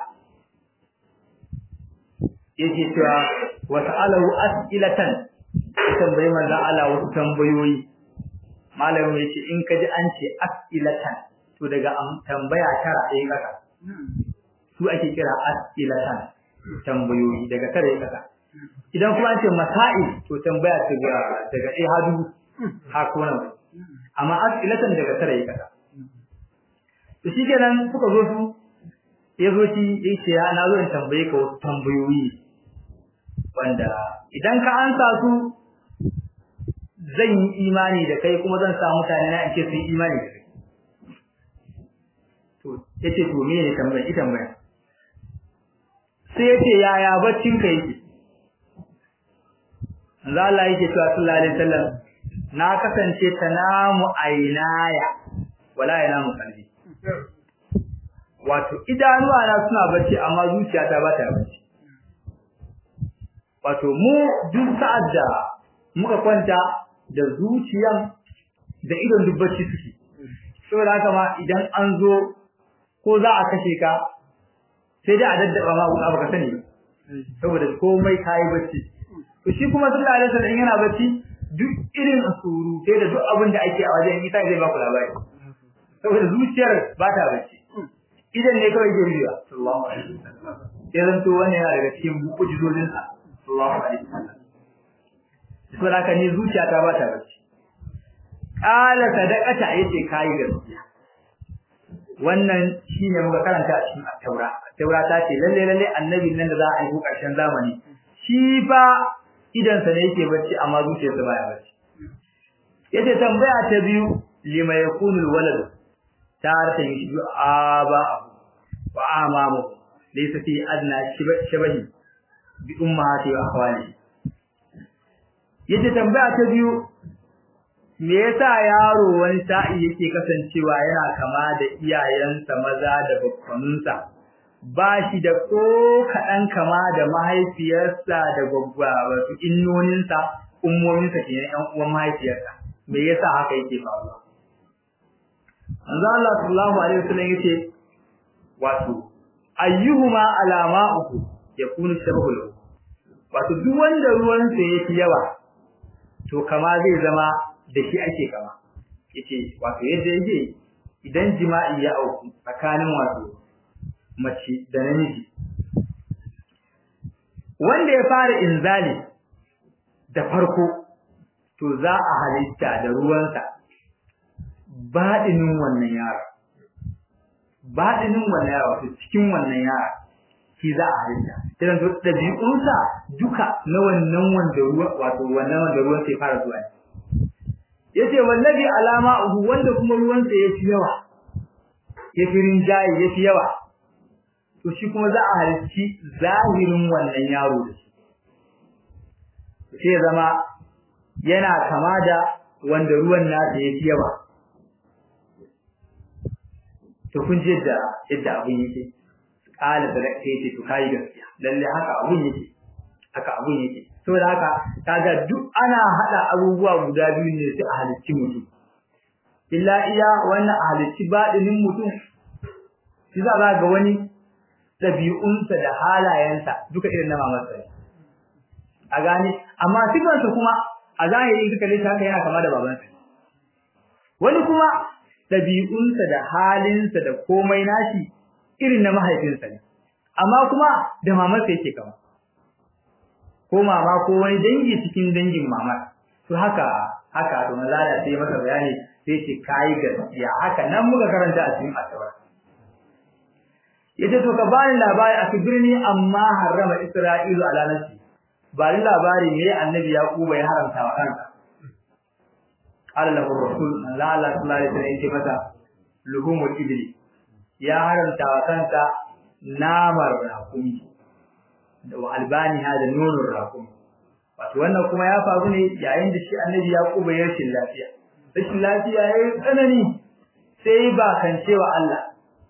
yake cewa wa ta'alahu as'ilatan tambaye manzo Allah wasu tambayoyi malamin yace in ka ji an ce as'ilatan to daga tambaya tara ɗaya kaka su ake kira as'ilatan tambayoyi daga tara ɗaya kaka idan kuma an ce masail to tambaya daga daga ɗaya hadu har ko nan amma as'ilatan daga tara ɗaya kaka to shikenan suka zo su ya zo shi ya ce ya na zo in tambaye ka wasu tambayoyi wanda idan ka ansa su zan yi imani da kai kuma zan sa mutane na in ce su yi imani da kai to yace to me ne tambaya ita tambaya sai yace yaya baccin ka yake Allah Allah yake cewa sallallahu alaihi wasallam na kasance tanamu ainaya wala yanamu qalbi wato idanuwa na suna bacci amma zuciyata ba ta bacci wato mu duk sa'ad da muka kwanta da zuciyan da idon duk bacci suke saboda haka ma idan an zo ko za a kashe ka sai dai a daddaba ma abu ka sani saboda komai kai bacci to shi kuma sallallahu alaihi wasallam yana bacci duk irin asuru sai da duk abin da ake a wajen ita zai ba ku labari saboda zuciyar ba ta bacci idan ne kawai ke riya sallallahu alaihi wasallam sai zan to wannan yana daga cikin mu'jizozin sa sallallahu alaihi wasallam saboda haka ni zuciya ta ba ta bacci qala sadaqata yace kai gaskiya wannan shine muka karanta a cikin at-taura at-taura ta ce lalle lalle annabin nan da za a yi karshen zamani shi fa idan sa ne yake bacci amma zuciyarsa baya bacci yace tambaya ta biyu lima yakunu al-walad tarata yushbi aba wa amamu laysa fi adna shabahi bi ummahati wa akhwani yace tambaya ta biyu me yasa yaro wani sa'i yake kasancewa yana kama da iyayensa maza da bakwanunsa ba shi da ko kaɗan kama da mahaifiyarsa da gwaggwa wato innoninsa ummominsa kenan ƴan uwan mahaifiyarsa me yasa haka yake faruwa manzo Allah sallallahu alaihi wasallam yace wato ayyuhuma alama'uhu yakunu shabahul wato duk wanda ruwan sa yake yawa to kama zai zama da shi ake kama yace wato yadda yake idan jima'i ya auku tsakanin wato mace da namiji wanda ya fara inzali da farko to za a halitta da ruwansa baɗinin wannan yara baɗinin wannan yara wato cikin wannan yara shi za a halitta idan to ɗabi'unsa duka na wannan wanda ruwa wato wannan wanda ruwan sai fara zuwa yace wallahi alama uhu wanda kuma ruwan sa yafi yawa yafi rinjaye yafi yawa to shi kuma za a halicci zahirin wannan yaro da shi sai zama yana kama da wanda ruwan nasa yafi yawa to kun ji da yadda abin yake kala da sai ce to kai gaskiya lalle haka abun yake haka abun yake saboda haka kaga duk ana hada abubuwa guda biyu ne sai a halicci mutum illa iya wannan a halicci baɗinin mutum shi za ga wani ɗabi'unsa da halayensa duka irin na mamarsa ne a gane amma sifansa kuma a zahiri duka lissa haka yana kama da babansa wani kuma ɗabi'unsa da halinsa da komai nashi irin na mahaifinsa ne amma kuma da mamarsa yake kama ko mama ko wani dangi cikin dangin mama to haka haka to maza da sai masa bayani sai ce kai gaskiya haka nan muka karanta a cikin asabar yace to ka bani labari a birni amma harrama isra'ilu ala nafsi bani labari me annabi yaquba ya haramta wa kansa qala lahu rasul la la sallallahu alaihi wasallam yace masa luhumul ibli ya haramta wa kansa namar rakumi da albani ha da nunun rakumi wato wannan kuma ya faru ne yayin da shi annabi yaquba ya rashin lafiya rashin lafiya yayi tsanani sai ba kan cewa Allah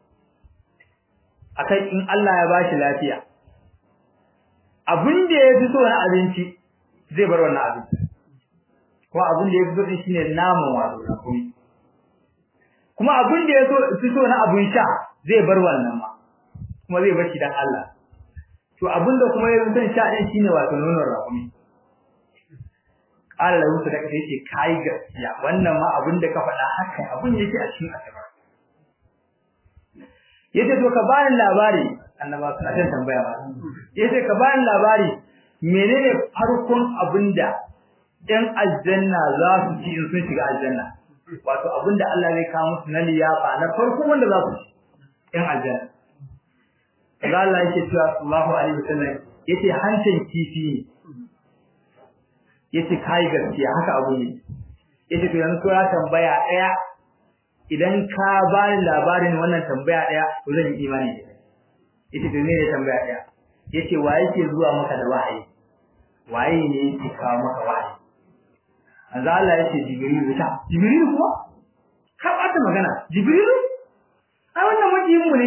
akai in Allah ya bashi lafiya abin da ya fi so na abinci zai bar wannan abinci kuma abin da ya fi so din shine naman wato rakumi kuma abin da ya fi so na abin sha zai bar wannan ma kuma zai bar shi dan Allah to abinda kuma ya san sha din shine wato nonon rakumi qala lahu sadaka sai ce kai gaskiya wannan ma abinda ka faɗa haka abin yake a cikin asaba yace to ka bani labari annaba suna ta tambaya ba yace ka bani labari menene farkon abinda ɗan aljanna za su ci in sun shiga aljanna wato abinda Allah zai kawo musu na liyafa na farkon wanda za su ci ɗan aljanna kaga Allah yake cewa Allahu alaihi wasallam yace hancin kifi ne yace kai gaskiya haka abu ne yace to yanzu ya tambaya daya idan ka bani labarin wannan tambaya daya to zan yi imani da kai yace to ne tambaya daya yace wa yake zuwa maka da wahayi waye ne yake kawo maka wahayi manzo Allah yace jibril ta jibril kuwa ka bata magana jibril ai wannan majiyin mu ne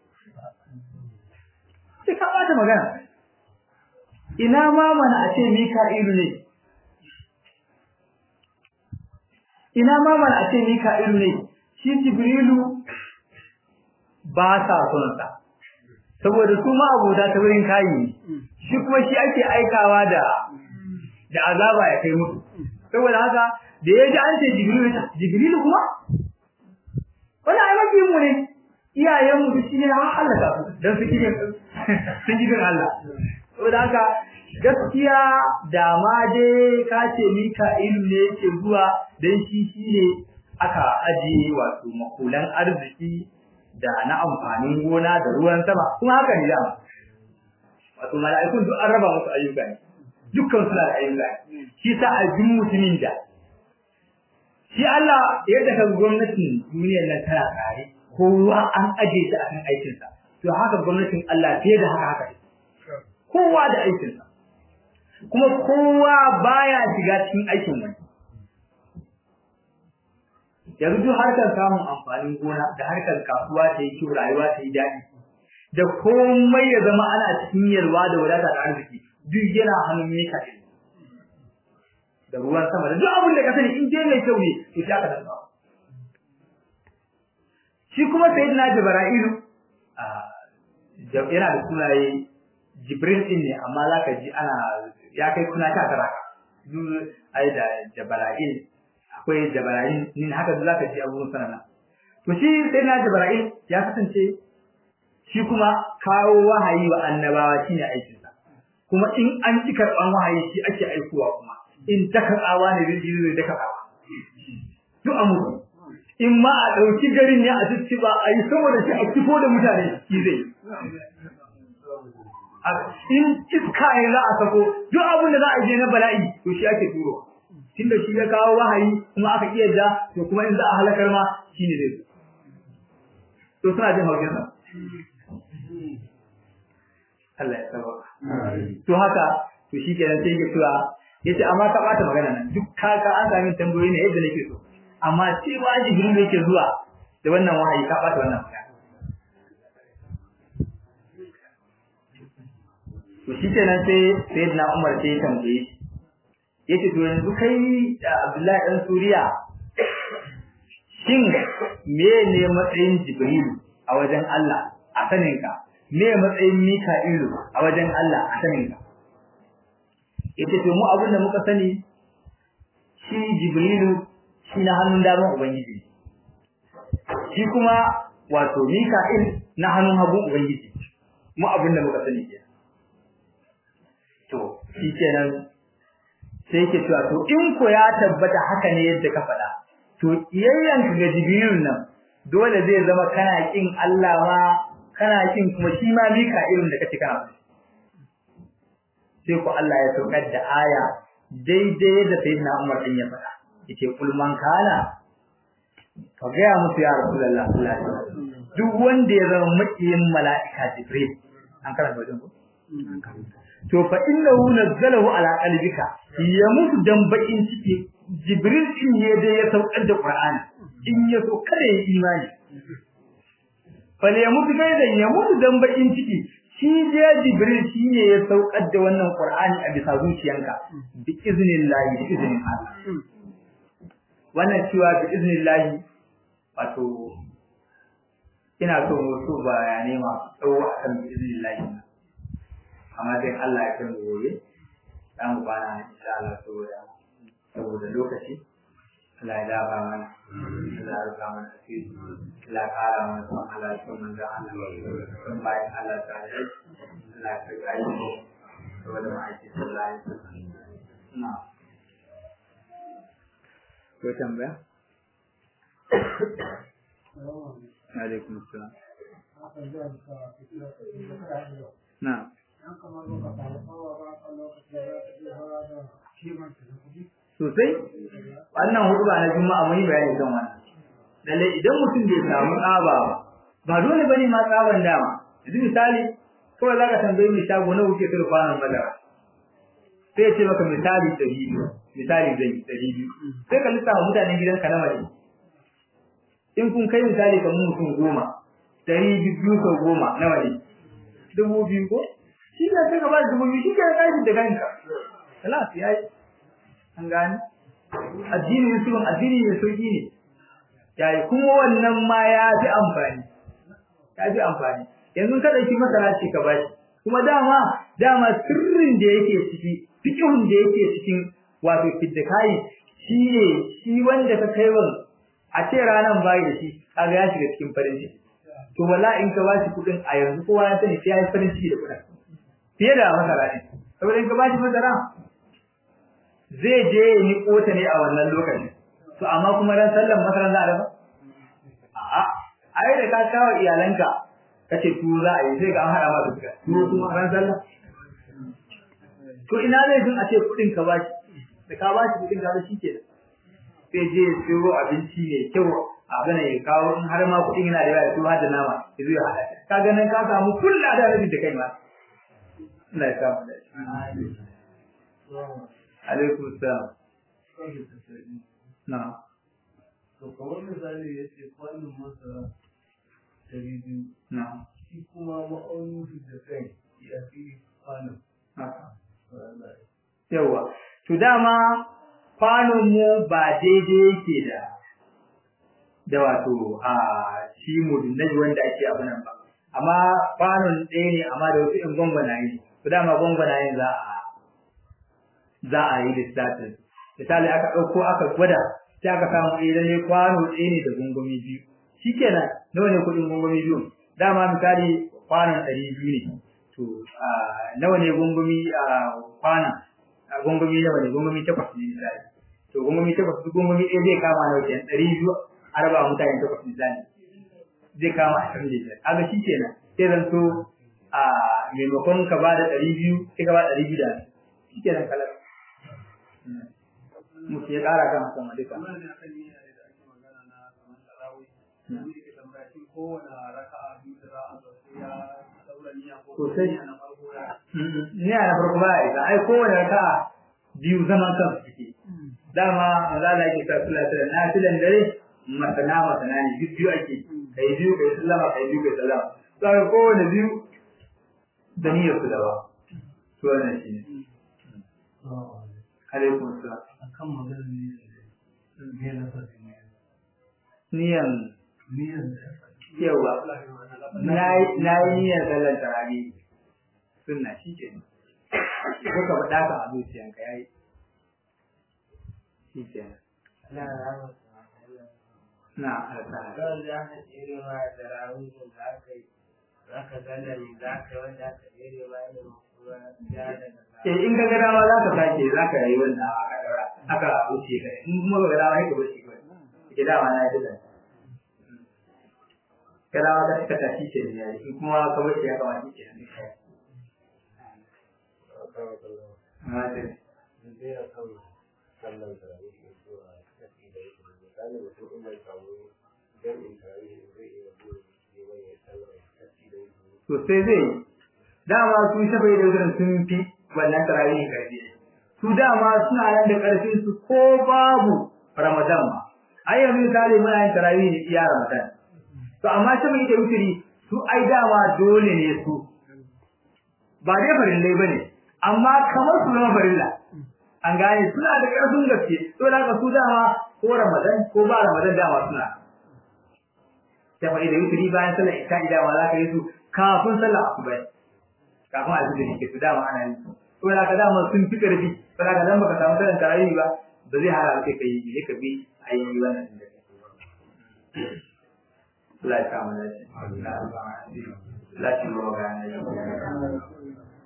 sai ka bata magana ina ma mana a ce mika'ilu ne ina ma mana a ce mika'ilu ne shi jibrilu ba sa son sa saboda su ma abota ta wurin kayi shi kuma shi ake aikawa da da azaba ya kai musu saboda haka da ya ji an ce jibrilu jibrilu kuma wani ai mafi mu ne iyayen mu shi ne har halaka su dan su kike sun ji bin Allah saboda haka gaskiya da ma dai ka ce Mika'ilu ne yake zuwa dan shi shine aka ajiye wato makulan arziki da na amfanin gona da ruwan sama kuma haka ne dama wato mala'ikun duk an raba musu ayyuka ne dukkan su da ayyuka shi sa a jin mutumin da shi Allah yadda ka gwamnatin duniyar nan tana tsare kowa an aje shi akan aikin sa to haka gwamnatin Allah fiye da haka haka kowa da aikin sa kuma kowa baya shiga cikin aikin wani yanzu duk harkar samun amfanin gona da harkar kasuwa ta yi kyau rayuwa ta yi daɗi da komai ya zama ana cikin yalwa da wadata da arziki duk yana hannun me ka da ruwan sama da duk abin da ka sani in dai mai kyau ne to shi aka dasa shi kuma sayyidina jibra'ilu a yana da sunaye jibril din ne amma zaka ji ana ya kai kuna ta tara ka duk ai da jibra'il akwai jibra'il nin haka zaka ji abubuwan sanana to shi sayyidina jibra'il ya kasance shi kuma kawo wahayi wa annabawa shine aikinsa kuma in an ci karban wahayi shi ake aikowa kuma in ta karbawa ne zai zai da karbawa duk amuru in ma a dauki garin ne a ba a yi saboda shi a kifo da mutane shi zai in iska ne za a sako duk abin da za a je na bala'i to shi ake turo tunda shi ya kawo wahayi kuma aka iya da to kuma in za a halakar ma shine zai to suna jin haushin sa Allah ya saba. To haka to shi kenan sai ya tura yace amma ka bata magana nan duk kaka an sami tambayoyi ne yadda nake so amma sai ba Jibril yake zuwa da wannan wahayi ka bata wannan magana. to shi kenan sai sayyidina Umar sai ya tambaye shi yace to yanzu kai da Abdullahi dan Suriya shin me ne matsayin Jibrilu a wajen Allah a saninka me matsayin Mika'ilu a wajen Allah a saninka yace to mu abin da muka sani shi Jibrilu shi na hannun daman Ubangiji shi kuma wato Mika'il na hannun hagun Ubangiji mu abin da muka sani kenan to shi kenan sai yake cewa to in ko ya tabbata haka ne yadda ka faɗa to iyayyan ka ga Jibril nan dole zai zama kana kin Allah ma kana kin kuma shi ma Mika'il da kace kana sai ko Allah ya saukar da aya daidai da sayyidina Umar din ya faɗa yace kul man kana ka ga musu ya Rasulullah sallallahu alaihi wasallam duk wanda ya zama makiyin mala'ika Jibril an karanta wajen ko to fa innahu nazzalahu ala qalbika ya mutu dan bakin ciki Jibril din ne da ya saukar da Qur'ani in ya so kada ya imani fa ya mutu kai da ya mutu dan bakin ciki shi je Jibril shi ne ya saukar da wannan Qur'ani a bisa zuciyanka bi iznillahi bi iznin Allah wannan cewa bi iznillahi wato ina so mu so bayanai masu tsawo akan bi iznillahi amma dai Allah ya kai mu gobe za mu bana insha Allah saboda saboda lokaci Allah ya dafa mana Allah ya rufa mana asiri Allah ya kara mana son Allah ya son manzo Allah son bayan Allah ta yi Allah ya kai aiki saboda ma'aiki sallallahu alaihi wasallam na ko tambaya alaikum assalam na sosai wannan hudba na juma'a mun yi bayani kan wannan lalle idan mutum bai samu tsaba ba dole bane ma tsaban dama yanzu misali kawai zaka tambaye mai shago na wuce kai kwanan madara sai ya ce maka misali ɗari biyu misali zai ɗari biyu sai ka lissafa mutanen gidanka na mace in kun kai misali kamar mutum goma ɗari biyu sau goma nawa ne dubu biyu ko shi ne sai ka ba dubu biyu shi ke ƙarfi da kanka salat ya yi an gane addini musulun addini mai sauƙi ne yayi kuma wannan ma ya fi amfani ya fi amfani yanzu ka ɗauki masara ce ka bashi kuma dama dama sirrin da yake ciki fikihun da yake cikin wato fiddakai shi ne shi wanda ka kai wa a ce ranan bayi da shi kaga ya shiga cikin farin ciki to wala in ka bashi kuɗin a yanzu kowa ya sani sai ya yi farin ciki da kuɗin fiye da masara ne saboda in ka bashi masara zai je ya yi kota ne a wannan lokacin to amma kuma ran sallan masaran za a dafa a'a ai da ka kawo iyalanka kace tu za a yi sai ga an hada maka duka tu kuma ran sallah to ina zai jin a ce kudin ka bashi da ka bashi kudin ka shi ke sai je ya siyo abinci ne kyau abu ne ya kawo in har ma kudin yana da yawa ya siyo har da nama ya zo ya hada ka ga nan ka samu kullu da rabi da kai ma Allah ya samu da alaikum salam na to kamar misali ya ce kwanin masara ɗari biyu na shi kuma ma'aunin su da kai ya fi kwanin haka yawa to dama kwanon mu ba daidai yake da da wato a shi mudunnaji wanda ake abu nan ba amma kwanon ɗaya ne amma da wasu in gwangwanaye to dama gwangwanayen za a za a yi lissafin misali aka ɗauko aka gwada sai aka samu ɗaya lalle kwano ɗaya ne da gungumi biyu shikenan nawa ne kuɗin gungumi biyu dama misali kwanon ɗari biyu ne to nawa ne gungumi a kwana gungumi nawa ne gungumi takwas ne misali to gungumi takwas duk gungumi ɗaya zai kama nawa kenan ɗari biyu a raba mutane takwas misali zai kama ashirin da biyar kaga shikenan sai zan so a maimakon ka ba da ɗari biyu sai ka ba ɗari biyu da shikenan kalar mutu ya ƙara kan sama duka. Sosai. Ni a na farko ba ya isa, ai kowane raka biyu zaman kan suke. Dama maza da ake sa sula sula na filan dare masana masana ne duk biyu ake kai biyu kai sallama kai biyu kai sallama. Saka kowane biyu da niyyar su da ba. to wannan shi ne alaikum salam akan maganar niyyar ne me na fasi ne niyan niyyar da yawa na yi niyyar sallar tarawih sunna shi ke ko ka faɗa ka a zuciyanka yayi shi ke na alƙara Don za ka tsere ma da rawunin da aka yi, za ka zana ne za ka yi wanda aka tsere ma irin kuma ya daga eh in ka ga dama za ka sake za ka yi wanda aka daura aka wuce ka in kuma ka ga dama sai ka wuce ka ke dama na yi da ka dama ka ka tashi ke ne yayi in kuma ka wuce ya kama shi ke ne amma dai zai a kan sallan tarawih da zuwa tafi da yake misali mutum in bai samu jami'in tarawih zai iya zuwa neman ya sallar tafi da yake to sai zai dama su shafa da wutar sun fi wannan tarawih karfi su dama suna nan da karfin su ko babu ramadan ma ai yanzu misali muna yin tarawih ne iya ramadan to amma shafa da wuturi su ai dama dole ne su ba dai farillai bane amma kamar su zama farilla an gane suna da karfin gaske to da haka su dama ko ramadan ko ba ramadan dama suna shafa da wuturi bayan sallar isha'i dama za ka yi su kafin sallar asuba kafin a zuwa ke su dama ana yin su to da ka dama sun fi karfi to da ka dan baka samu sallar tarawih ba ba zai hana kai kai ne ka bi ayi wannan din da kai Allah ya kama da shi Allah ya kama da shi Allah ya kama da shi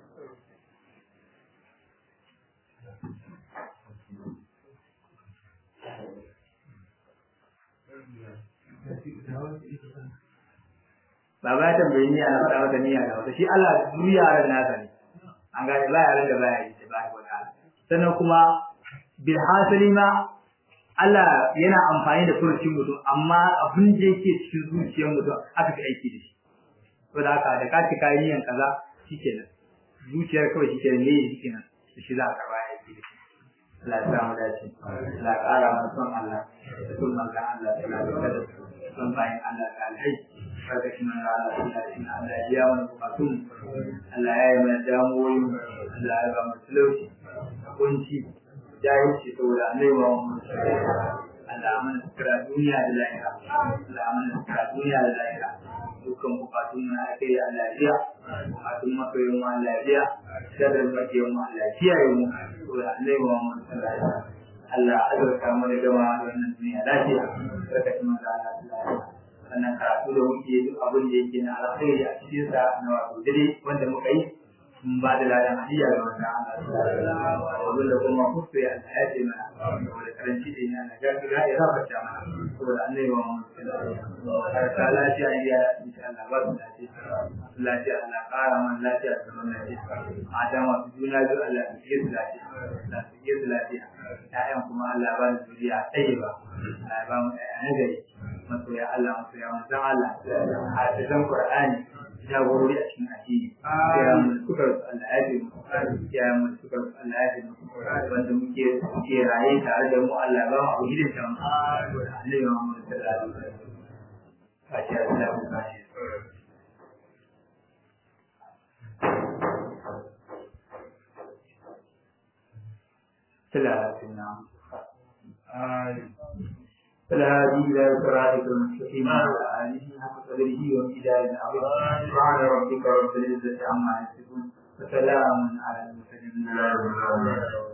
Baba ya tambayi niyya na faɗa mata niyya da wata shi Allah duniya ran nasa ne an gane ba yaran da baya yi ta ba ko ta sannan kuma bil hasali ma Allah yana amfani da furucin mutum amma abin da yake cikin zuciyar mutum aka fi aiki da shi to da haka da ka ci kayan niyyan kaza shikenan zuciyar kawai shikenan ne shikenan da shi za ka karba aiki da shi Allah ya samu dace Allah ya ƙara mana son Allah da son manzon Allah da Allah da son bayan Allah da alhai karkashin manzon Allah da Allah Allah ya biya mana bukatun Allah ya yi mana damuwoyin Allah ya ba mu talauci kunci jahilci saboda annabi Muhammad Allah mana sutura duniya da lahira Allah mana sutura duniya da lahira dukkan bukatun na kai Allah ya biya bukatun masoyin mu Allah ya biya sharrin makiyan mu Allah ya kiyaye mu saboda annabi Muhammad sallallahu alaihi wasallam Allah azurta mu da gama da wannan duniya lafiya barkatun manzo Allah sallallahu alaihi wasallam wannan karatu da muke duk abin da yake na alkhairi a cikin sa na wato dare wanda muka yi mun ba da ladan hadiya ga wanda Allah abin da kuma kusa ya Allah ya ce mana saboda karanci da yana na gaskiya ya rafa mana saboda annabi wa mun har ta lafiya ya insha Allah ba su lafiya lafiya Allah kara man lafiya da zaman lafiya mata masu juna biyu Allah ya yi su lafiya Allah ya yi su lafiya ƴaƴan kuma Allah ba da zuriya tsaye ba Allah ya ba mu ƴaƴa na gari masoya Allah masoya manzon Allah hafizan Qur'ani jagorori a cikin addini ya mu suka rasu Allah ya fi mu ya mu suka rasu Allah ya fi mu wanda muke muke raye tare da mu Allah ba mu abu gidan ta mu Allah ya mu sallallahu alaihi wasallam fatiha da mu kashi ثلاثة فالهادي إلى صراطك المستقيم وعلى آله حق قدره وامتداد العظيم سبحان ربك رب العزة عما يصفون وسلام على المرسلين